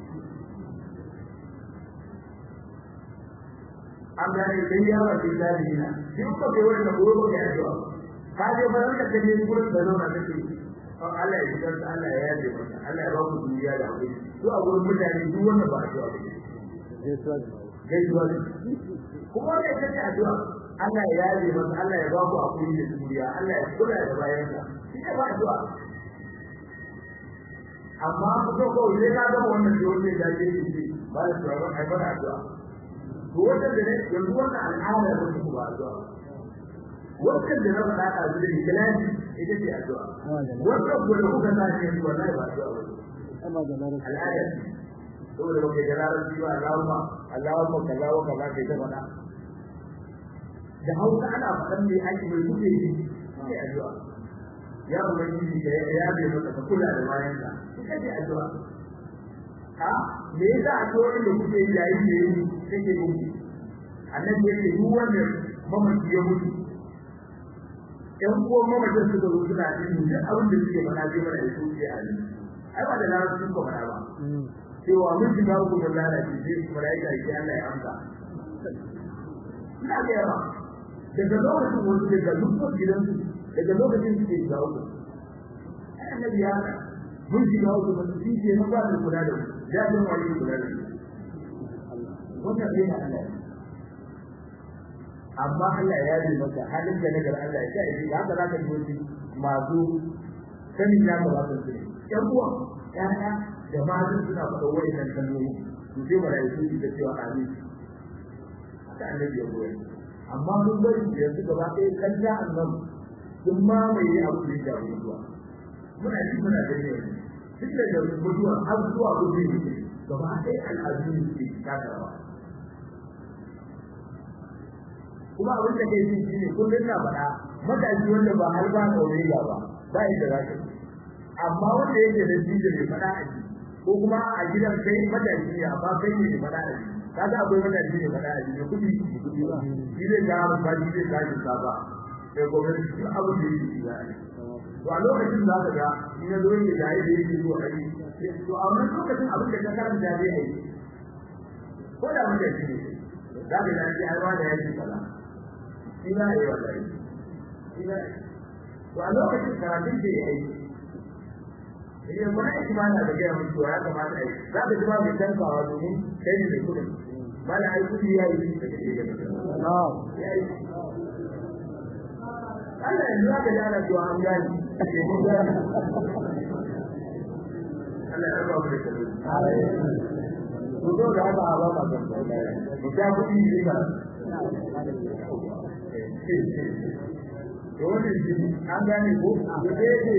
an gane sai ya ba sai dadi na duk ko kai wannan gobe ko ya addu'a ka je ba ranka ka je gurin da zauna kake to Allah ya ji Allah ya yaje maka Allah ya ba ku duniya da hakuri to a gurin mutane duk wanda ba addu'a ba gaisuwa gaisuwa ne kuma ne kace addu'a Allah ya yaje masa Allah ya ba ku hakuri da duniya Allah ya kula da bayan ka shi ne ba addu'a amma ko ko ne ka ga wannan da wanda ya ce shi ba da tsoron ai ba addu'a to wanda da ne yanzu wannan al'ada ba ku ba addu'a wannan da na faɗa a zuwa ikhlasi ita ce addu'a wannan ko da kuka sa shi wallahi ba addu'a ba amma da larabci al'ada saboda ba kai da larabci ba Allahumma Allahumma kaza wa kaza kai ta faɗa da hausa ana faɗan mai aiki mai kuke yi sai addu'a ya ubangiji ka ya bai maka ka kula da bayan ka ita ce addu'a ha me yasa addu'o'in da kuke yi yayin da yi kake yi annabi yake duk wanda mamaci ya mutu ɗan uwan mamacin suka zo suna yin duk abin da suke faɗa zai mana da su ke a ai ba da larabci ko faɗa ba cewa mun shiga ku da lalaci sai malaika ya Allah ya amsa ina ga yawa daga lokacin wani daga dukkan gidansu daga lokacin suke shiga uku ai annabi ya mun shiga uku ba su ce na ba da kula da ya ga wani kula da wannan sai na Allah amma Allah ya yi maka halin da nagar Allah ya sai da haka zaka ji wani masu sanin ya ba su ne yan uwa ya'ya da matan suna faɗa wa'annan kalmomi to sai malaiku su da cewa amin haka annabi ya koyar amma mun bari yanzu gaba ɗaya kan ja annan sun mamaye abu da ya mutuwa muna ji muna gani yanzu tun daga mutuwa har zuwa gobe gaba ɗaya al'adu ne suke takawa kuma abin da kai shi ne kullum na faɗa matashi wanda ba har ba kaure ba ba yadda za ka amma wanda yake da jinja mai faɗa a ji ko kuma a gidan kai matashi ne amma kai ne mai faɗa a ji kaga akwai matashi ne faɗa a ji da kuɗi shi zai ga ba shi zai ga shi ba sai gwamnati duk abin da yake shiga a to a lokacin za ka ga in ya zo yake da yadda yake zuwa kai to a wannan lokacin abin da ka karanta zai yi ko da matashi ne za ka ga shi ai ma da yake kaza ina yi wallahi ina to a lokacin karatun da ya yi idan ba ai kuma na da gaya mutu ya kamata ai za ka ji ba mai tankawa domin kai ne mai kudin ba da ai kudi ya yi da kake da ya yi Allah yanzu za ka ji ana cewa an gani ke mun gani Allah ya raba mu da kalli Ku zo da haka a ba ma kan mu ta kudi ne ba wannan shi an gane ko da yake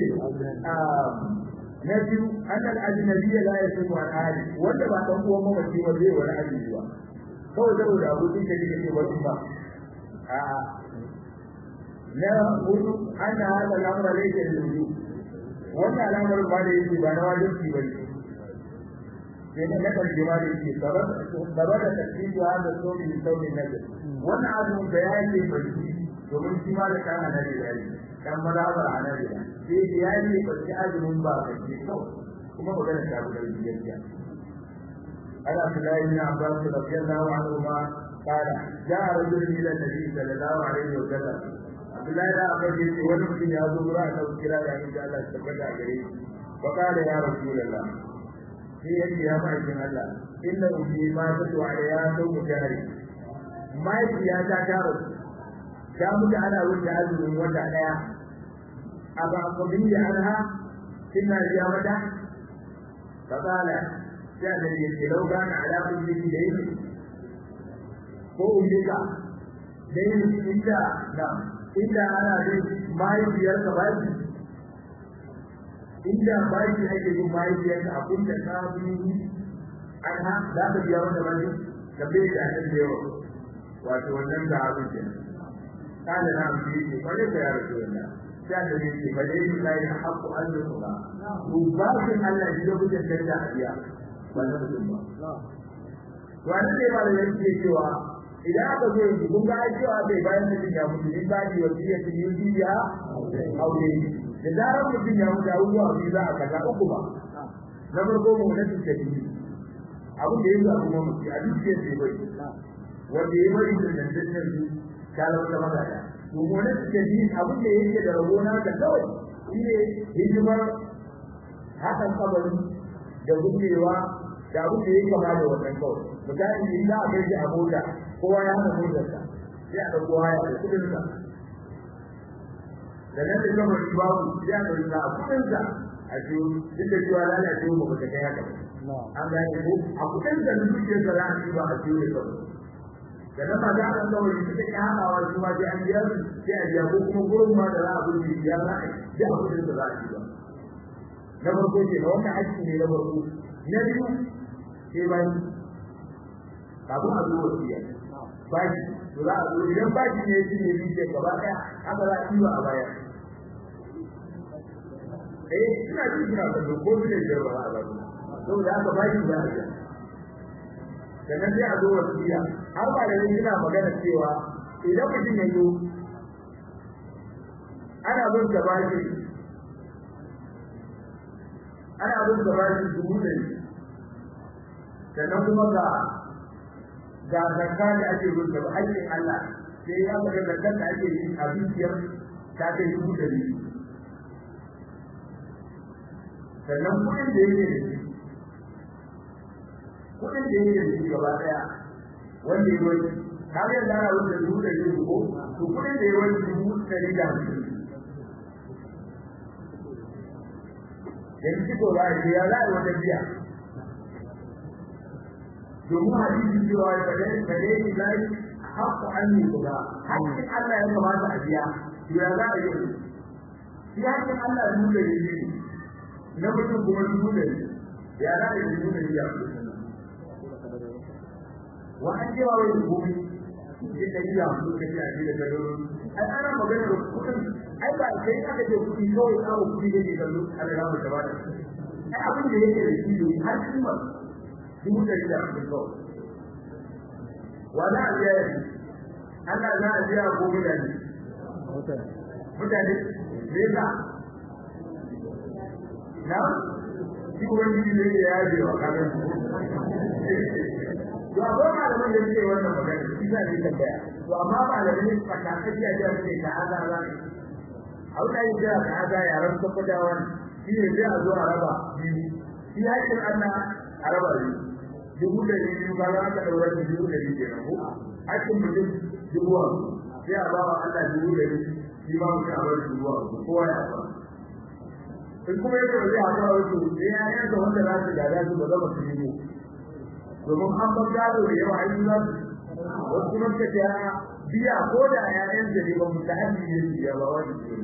na biyu annal ajnabiyya la yasimu an ahli wanda ba dan uwan mamaci ba zai wani ajnabi ba kawai saboda abokin ka kike wani ba a na hudu anna hada al'amra laysa lil wannan al'amar ba da yake ba na wajibi ba ne sai na karshe ma da yake sabab sabab da tafsiri hada somi min somi nazar wannan azumin da yake barci domin shi ma da kana na da yayi dan mazhabar hanabiya sai da yayi barci azumin ba kace kawai kuma magana ta guda gaskiya ana Abdullahi bin Abbas radiyallahu anhu ma قال جاء رجل الى النبي صلى الله عليه وسلم Abdullahi da Abbas yace wani mutum ya zo gura da kira da insha Allah tabbata gare shi fa qala ya rasulullah sai yake ya ma'aikin Allah inna ubi ma tatu ya sau mutari mahaifiya ta ta rasu ta mutu ana wuce azumin wata daya a ba ku bin da anha kina biya mata fa qala sai da yake lauka na ala kulli dai ko ubika dai inda na inda ana dai mahaifiyar ka ba inda baki ake yin mahaifiyar ka abin da ka bi anha za ka biya mata baki ka bai da nan da yawa wato wannan da abin ke kana na amfi ne wani da ya rasu wannan sai da ne ke bale ni kai na haƙu an yi kuma ku ba shi Allah shi da kuke tanda a biya ba na mutum ba wani ne ba da yake cewa idan aka zo yanzu kun ga cewa bai bayan mutum ya mutu in ba di wasiya ta yi biya aure da zarar mutum ya mutu abubuwa biyu za a kaza uku ba na farko mu na tafi abin da yanzu abu mamuci a dukiyar da bai wanda ya bari da dandantar su ta lauta magana to mu na tafi abin da yake da rabo na ka kawai shi ne hidimar hakan kabari da gumbewa da abin da yake kama da wannan kawai misali in za a kai shi a mota kowa ya hana motarsa sai a ɗauko haya da kuɗinsa da nan da gama shi babu sai a ɗauki a kuɗinsa a ce duk da cewa lalace ba ba ta kai haka ba an gane ko a kuɗinsa da dukiyarsa za a ci ba a ciwo da kawai da nan ma za a ɗan kawai su take haɗawa su ma sai an biya su sai a biya ko kuma gurin ma da za a gudu biya za a yi duk a kuɗinsa za a ci ba na farko ce na wannan haƙƙi ne na farko na biyu sai baki kafin a zo wasiya baki to za a zo idan baki ne shi ne bi ce gaba ɗaya haka za a yi a baya eh suna ji suna kallo ko su ne da ba a ba saboda haka baki za a biya sannan sai a zo wasiya har ba da suna magana cewa idan mutum ya zo ana bin ka baki ana bin ka baki dubu ɗari sannan kuma ga ga zakka da ake bin da haƙƙin Allah sai ya ga zakka da ake yi a dukiyar ta kai dubu ɗari sannan kuɗin da yake da shi kuɗin da yake da shi gaba ɗaya wanda ya wani har yanzu ana wanda dubu ɗari ko to kuɗin da ya wani dubu ɗari da hamsin yanzu ko za a ce ya za a yi wata biya domin hadisi cewa ya fade fade ni lai haqqu anni kuda hakkin Allah ya kamata a biya to ya za a yi shi hakkin Allah ne da yi na mutum kuma dubu da ya za a yi dubu da ya wa an ce wa wai gobe shi da ya mu ka ji a ji da gado ai ana magana da kudin ai ba kai aka ce kudi kawai kawo kudi da ke kallo Allah ya mu tabata ai abin da yake da shi ne har kuma dubu ɗari da hamsin kawai wani abu ya yi Allah za a biya ko mutane mutane me yasa na shi kuma yi ne ya yaje wa kamar to akwai malaman da suke wannan magana shi za ne tambaya to amma malamin fatakaci a jihar ne ka haza za ne abu da yi jira ka haza yaran tabbatawa shi ne zai a zo a raba biyu shi haƙƙin Allah a raba biyu dubu da biyu ba za ka daura da dubu da biyu kenan ko hakkin mutum dubu a sai a ba wa Allah dubu da biyu shi ma mutum a bar dubu a kowa ya ba in kuma yake ba zai haɗa wasu sai ya yanka wanda za su gada su ba zama su yi domin an ba gado da yawa ai za su wasu kuma suka ce biya ko da ƴaƴan da ne ba mu ta hannu ne su biya ba wani su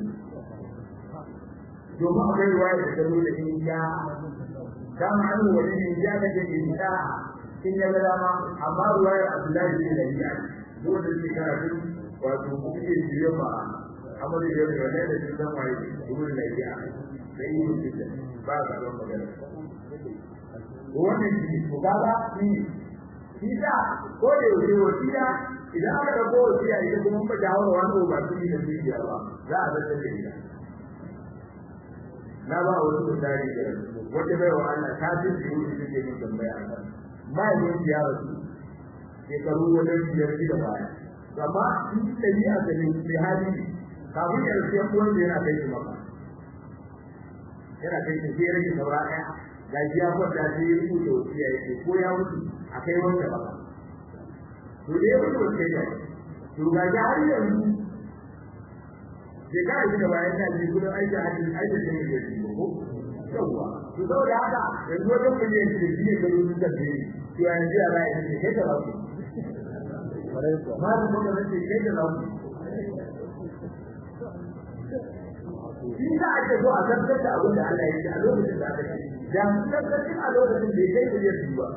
domin akwai ruwaya da ta nuna in ya kama an wani ne ya ga da inda in ya ga dama amma ruwayar Abdullahi bin Labiya dole ne karatu wato kuke jiya ba amma da yau da ne da shi dan waye dole ne ya sai yi mutunta ba ga ran magana wannan shi ko kaga shi shi da ko da yau wasiya idan aka dauko wasiya idan kuma ba jawo wani ba su yi da shi ba za a zata da ita na ba wasu misali da wata bai wa Allah ta fi su yi su ke min tambaya a kan ba yi yin ya rasu shekaru wajen biyar da baya amma in ɗabi'a da ne mai hali kafin ya rasu yan uwan da yana kai shi maka yana kai shi sai rage saura ɗaya ga shi ya kwanta sai ya rubuta wasiya ya ce ko ya mutu a kai wanda baka to dai wani wasiya ya to ga shi har yanzu shekara shi da bayan ta ji kudin aiki a cikin aiki da yake yi ko yawa to saboda haka yanzu wajen miliyan shi da shi ne gado sun tafi to yanzu ya za a yi kai da lafi ma da kuma nace kai da lafi shi za a ce so a tabbatar da abin da Allah ya ce a lokacin da aka ce da mu tabbatar a lokacin da ya kai miliyan biyu ba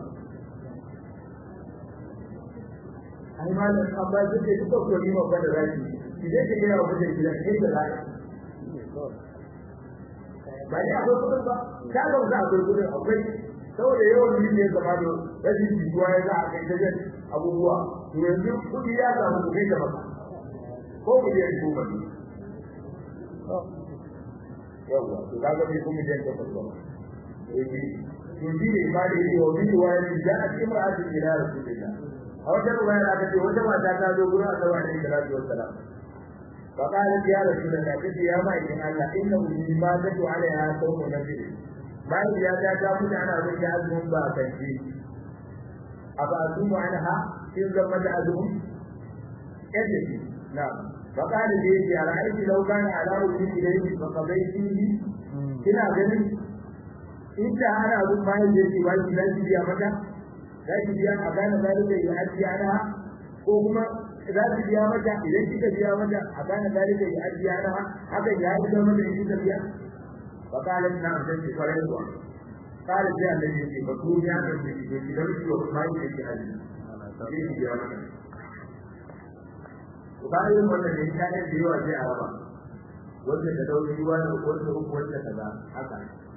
ai malam an ba shi ke kuka ko ni ma ba da zaki idan ka gina wa mutum gida kai da zai ba ne akwai kudin ba ta ga za akwai kudin akwai saboda yawan yin ne zama da rashin jituwa ya za a kai ta jan abubuwa to yanzu kudi ya samu ku kai da maka ko ku je ku ba yawa to ka ga kuma jan ta ba to shi ne ba da yi wa min wa ya da a cikin ra'ayin ila rasulillah a wata ruwaya aka ce wata mata ta zo gurin Allah alaihi salatu wassalam fa qalat ya rasulullah kace ya mai in Allah inna ummi ma tatu alaiha sawmu nabi bayan ya ta ta mutu ana bin ya azumin ba kanci a ba azumu anha in zama da azumin yadda shi na فقال لي يا رأيت لو كان على وجه إليه فقضيته kina ganin inda ana abin bayan da yake wani za ki biya mata za ki biya a gane zalika ya ajiya na ko kuma za ki biya mata idan kika biya mata a gane zalika ya ajiya na haka ya yi da mata in kika biya fa kala na da ki fara zuwa kala ji Allah ya ce ba ku ya da ki ki ki da ki wa mai da ki aji sai ki biya mata to bayan wannan ne ta da yawa sai a raba wanda ta dauki ruwa da wanda uku wanda kaza haka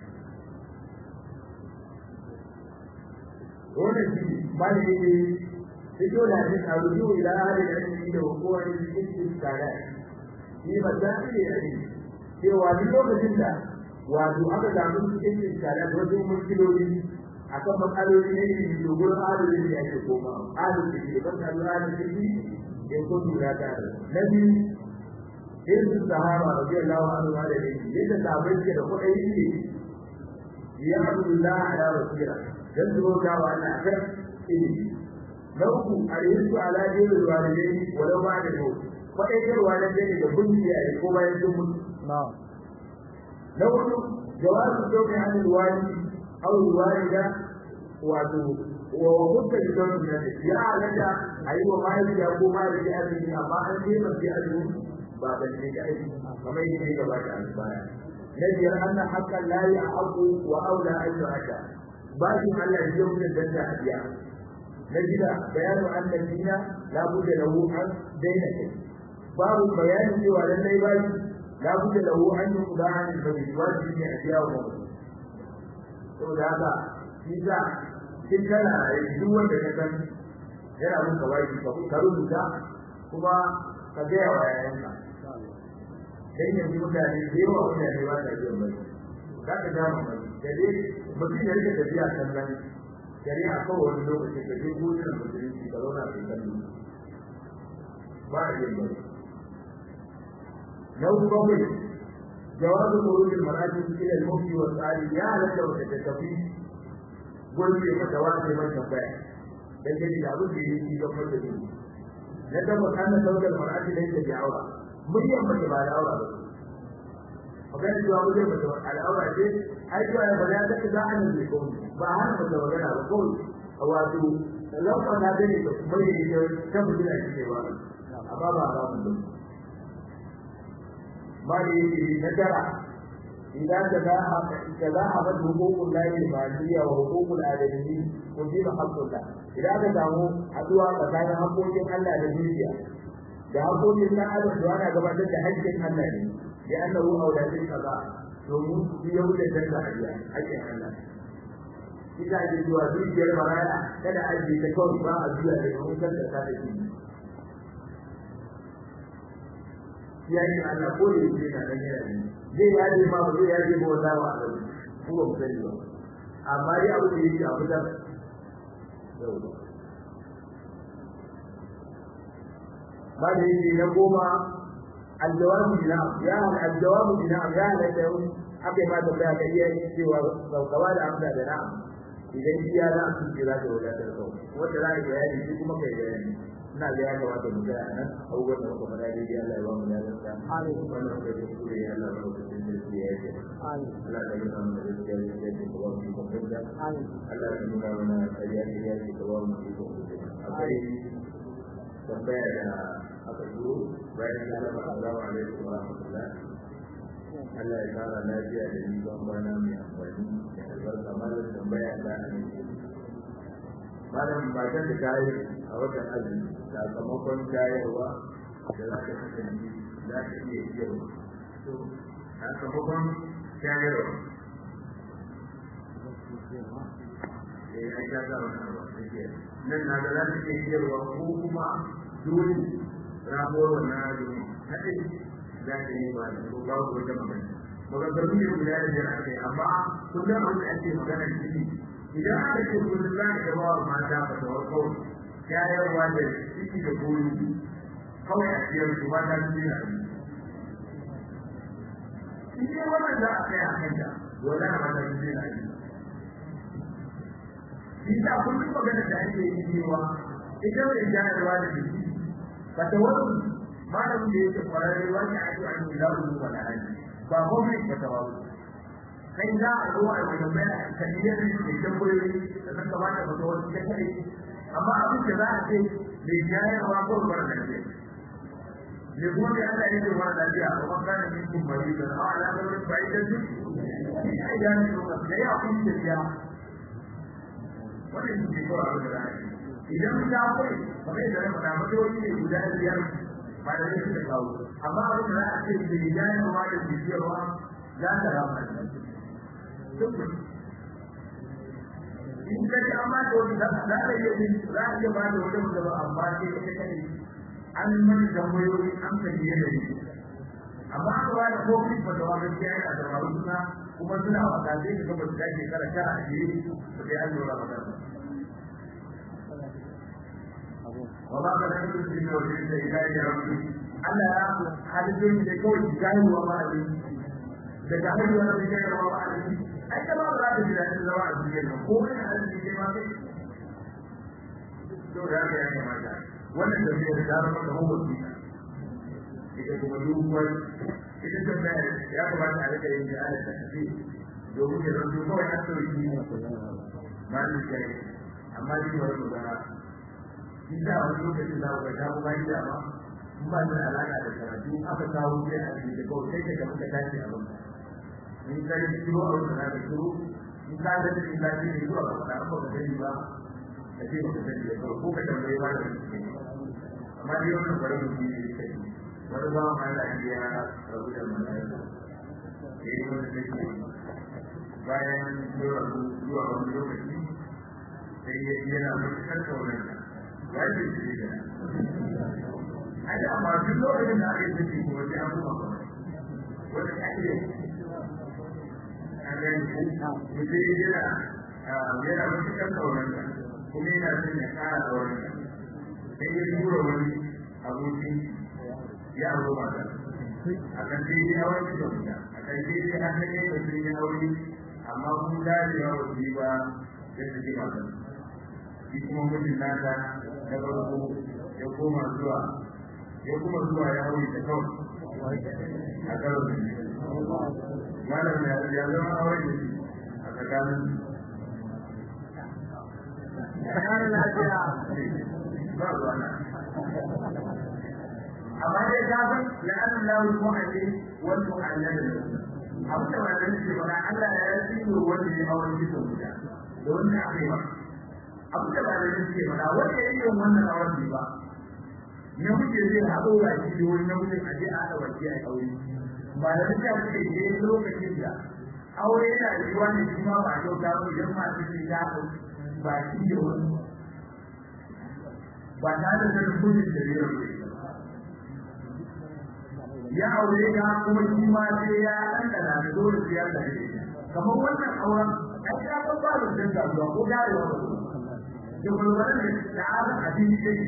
wannan shi ba ne ne fito da shi a rubu ila hali da shi da kowa ne cikin tsara shi ba za su yi ne cewa duk lokacin da wato aka samu cikin tsara da wasu muskiloli akan matsaloli ne ne da gurin adalci da ake koma adalci da ban da adalci ya ko tura ta na biyu irin sahaba radiyallahu anhu da ne yadda sahabbai ke da kuɗi ne ya Abdullah ala wasira dan zuwa wa Allah akan ilimi na uku alhisu ala dinin walidai walau ba da yau kuɗi ne walidai da bunci a ko bayan sun mutu na hudu jawazu sauƙin hannun wali aw walida wato wa hukka da don da ya halatta ayi wa mahaifiya ko mahaifi azumi amma an ce ba sai azumi ba ban ce da aiki kamar yadda ya gabata a baya na biyar anna haqqan la ya'qu wa aula an yu'ata bakin Allah ya yi da danda a biya na gida bayanu anna dina la budda lahu an daina babu bayani cewa lallai baki la budda lahu an yuqda an al-bayd wajibi ne a biya wa saboda haka shi za kin kana duk wanda ka san yana mun kawai ka rubuta kuma ka ga wa yayanka dan yanzu mutane da yawa mutane ba ta jin bai za ka ga mu da dai mutum ya rike tafiya sannan shari'a ko wani lokaci ka je gudun musulunci ka zauna kai kallo ba a yin bai na uku bakwai jawabu khurujil mar'ati ila al-mufti wa sa'ali ya halatta wa tattafi gurbe mata wa sai mata baya dan gani da abin da yake ga mata ne na tabbata anna saukar mar'ati da yake aura muryan mace ba da aura ba magana cewa muryan mace ba da aura ce ai to ai bala da za a nan ko ba har mace magana ba ko wato lafa na gani da kuma yi da ta mutuna ce ba amma ba ba mu ba ne na tara idan da za a da za a bar hukukun lahi maliya wa hukukul adami ko ji ba haƙƙoƙa idan ka samu haduwa tsakanin haƙƙoƙin Allah da dukiya da haƙoƙin ɗan adam da ana gabatar da haƙƙin Allah ne ya annahu auladin kaza domin su yau da danka hadiya haƙƙin Allah ita ce zuwa dukiyar maraya kada a ji ta kawai ba a zuwa da domin kanta ta da shi ya yi Allah ko da yake na dan yana ne zai yaje ma ba zai yaje ba wanda ba Allah ko ba sani ba amma dai abu da yake abu da yau ba da yake na goma aljawabu bina'am ya aljawabu bina'am ya la da yau aka yi ma da kai ka iya cewa saukawa da amsa da na'am idan iya za su ce za ta wadatar kau wanda za a yi bayani shi kuma kai bayani ina ga ya kamata mu ga nan abubuwan da muka faɗa daidai Allah ya ba mu lafiya amin wannan muka yi kuskure ya Allah ba mu da shi ya yi amin Allah ya yi mana da gaskiya da gaskiya da ba mu kuma amin Allah ya nuna mana kariya da ya ce da ba mu kuma akwai tambaya da aka zo bayan sallama assalamu alaikum wa rahmatullah Allah ya kara lafiya da ni ban bana mai amfani da albarka malam tambaya da malam matan da ta yi a watan azumi sakamakon tayarwa da za ta kasance za ta iya ciyarwa to sakamakon tayarwa eh ai ta ga wannan abu nan na da za ta iya ciyarwa ko kuma dole rabuwar wannan azumi kadai za ta yi ba da ko babu wata magana maganganu ne guda da biyar aka yi amma kullum abin da ake magana shi idan aka ce kullum za ka ba wa mata ba ta warko shayarwa da ciki da goyi kawai a ciyar su ba ta su yana in dai wannan za a kai a kanta wala na mata su yana shi ta kullum magana da ake yi cewa ita mai jayarwa da jiki ba ta wani malamin da yake kwararre wani ake an yi lauru ba da hali ba gwamnati ba ta wasu kai za a zo a wani mai a kaniyar da ke tambayoyi da zan kamata ba ta wasu ta kai amma abin da za a ce mai jayarwa ko mara lafiya ne kuma da Allah yake mara lafiya a kuma kana min kun bari da a ala da wani bai da duk ai da ne da ya kun ce ya wannan shi ko abin da zai idan ta kai kamar da na faɗa mata wani ne guda biyar ba da ne suka kawo amma abin da za a ce da jayarwa da bibiyarwa za ta rama in ka ji an ba da wani za a iya yin za a iya ba da wani wanda ba amma sai ka kai an mani tambayoyi an kan yi da ni amma an ba da kofi ba da wani ya yi a dabaru suna kuma suna wata sai ka gaba da shekara tara a jere ba sai an lura maka wa ba ka da kuma shi ne wajen da ya yi rabbi Allah ya halittun da kawai gaiwa ma a daga haihuwa da gaiwa ma a ai ta ba za ta ji daɗin zama a duniya nan ko kai a cikin kai ma kai to da haka ya kamata wannan tafiyar ta zama kamar wasiƙa ita kuma dubuwar ita tafiyar ya kamata a rika yin da ala tafi domin ya zanto kawai an sauki ma ni kai amma ni ba su ba in da wani lokacin za ku ga ta kuma yi dama in ba da alaƙa da karatu aka kawo sai a cikin da kawai sai ka muka tashi a banka in ka yi shiru a wata na da shiru in ka da cikin lafi ne zuwa ga faɗa ba ka sani ba ka ce ba ka sani da kawai ko ka tambaye ba da cikin amma dai wannan bari mu yi ne kai wani ba ma da ya rabu da mana ya yi wani da ke bayan zuwa zuwa wani lokaci sai ya yi yana matuƙar kaunar ya ce shi da ai da amma duk lokacin da aka yi ciki kuma sai an kuma wani ake an gani mutum yana yana matuƙar ƙaunarsa kuma yana son ya ƙara ƙaunarsa sai ya tura wani aboki ya auro mata a kan sai ya hawa shi da wuta a kan sai ya haka ne da sun yi aure amma kun dacewa ba su yi ba ya suke mata shi kuma mutum nata na farko ya koma zuwa ya kuma zuwa ya aure ta kawai a karo da malam ya ya zama aure da shi a tsakanin tsakanin lafiya ba ruwa na amma dai ka san la'anin lahu mu'allim wal mu'allal abin da malam ke faɗa Allah ya yi wanda ya aure bisa guda da wanda aka yi ba abin da malam ke faɗa wanda ya yi wannan auren ba namiji zai haɗo baki da wani namijin a je a haɗa baki a aure ba da duka suke je lokacin da aure yana da yiwa ne kuma ba a kyauta ba idan masu sun ya haɗu baki da wani ba tare da sanin kudin da zai rabu ya aure ya kuma shi ma sai ya ɗanɗana da dole sai ya ɗanɗana kamar wannan auren ai ya san ba da jin kasuwa ko garewa ba da gulbarin da ta'azan abin da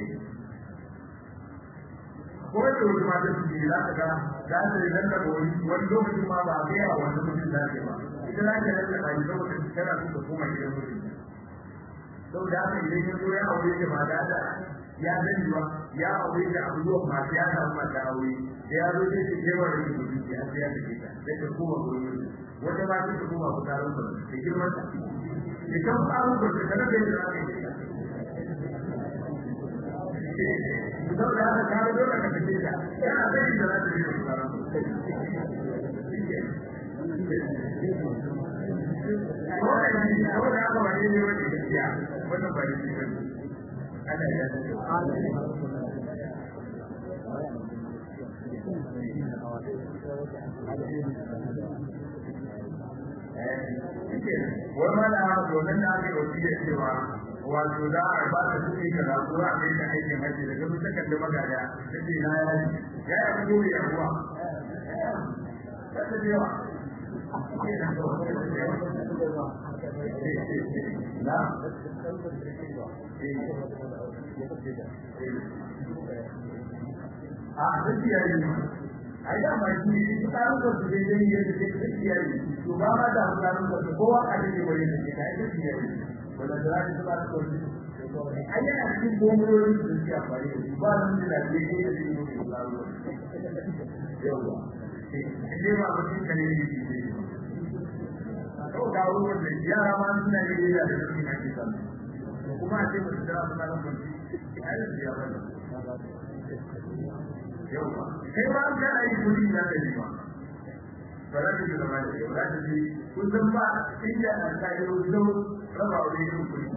ko da wani mata su ne za ka ga za ta yi lalla ba wani wani lokacin ma ba a kai a wani mutum da ke ba ita za ta lalla ba ita wata tana so ta koma gidan mutum saboda haka idan ya zo ya aure ta ba da da ya sani ba ya aure ta abu zuwa masu ya samu mata aure da ya zo sai ta kewa da ke mutum ya sai ya take ta sai ta koma gurin mutum wata ba ta koma fitarin ba da girman ta ita ba a rubuta ta da yadda za ka yi saboda haka ka ga dole ka tafi da yana sani da za ta yi da Saboda haka ba ne wani gaskiya wannan ba ne ba ne. Ana yi Wai ma da haka domin da aka yi wasiyar cewa wato za a ba ta kuɗi ka za ko a kai ta aikin haji daga mun ta kalli magana ta ce na ya ya ya fito ya ruwa ta ta jewa na a gaskiya ne ai da mai shi shi tsarin da su dai dai yadda take gaskiya ne to ba ma da tsarin da kowa a cikin wani da ke kai gaskiya ne wanda da za ta ba ta kwanci ai yana cikin bombobi da suke amfani da su ba su da lafiya da su yi mutu da yawa ne ma mutum kan yi ne ko ga ruwan da yara ma suna yi da da su ake san kuma a ce mutum da suna nan kwanci ai su ya bane yawa kai ba ka yi kudi da ka yi ba ba za ka ji zama da yau za ka ji kun san ba inda an ka yi zo raba wani yin kudi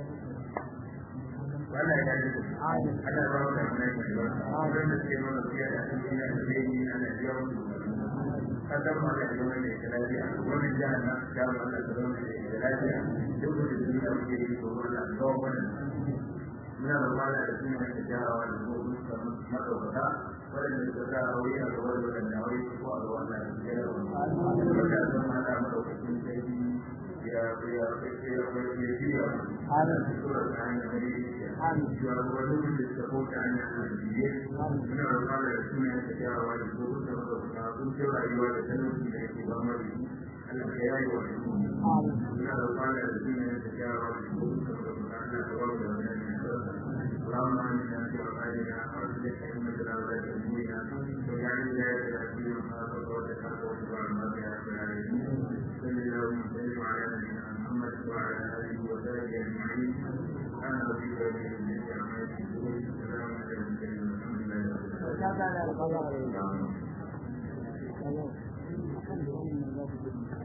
wannan ya ji ana ba wa da mai mai ba wannan da ke nuna fiye da cikin da ke yi ana biya musu kasar ma da zama da ke lafiya wannan jihar na jihar ma da zama da ke lafiya duk da duniya muke yi ko wannan tsawon wannan muna da kwana da suna da jarawa da kuma suka madaukaka waɗanda suka sa aure a gaba da waɗanda aure su ko a gaba da jarawa wanda zan mata madaukakin sarki ya ya ya ya biya ana tura da hanyar da ne ya wani da suka kota hanyar da biye muna da kwana da suna da jarawa da kuma suka madaukaka sun ce rayuwa da talauci da yake ba mara Allah ya yi wa muna da kwana da suna da jarawa da kuma suka madaukaka Allah ya ba da wannan اللهم امنا في اوطاننا واصلح ائمتنا ولاة امورنا واجعل ولايتنا في من خافك واتقاك واتبع مرضاك يا رب العالمين صل اللهم وسلم على نبينا محمد وعلى اله وصحبه اجمعين سبحان ربك رب العزه عما يصفون وسلام على المرسلين والحمد لله رب العالمين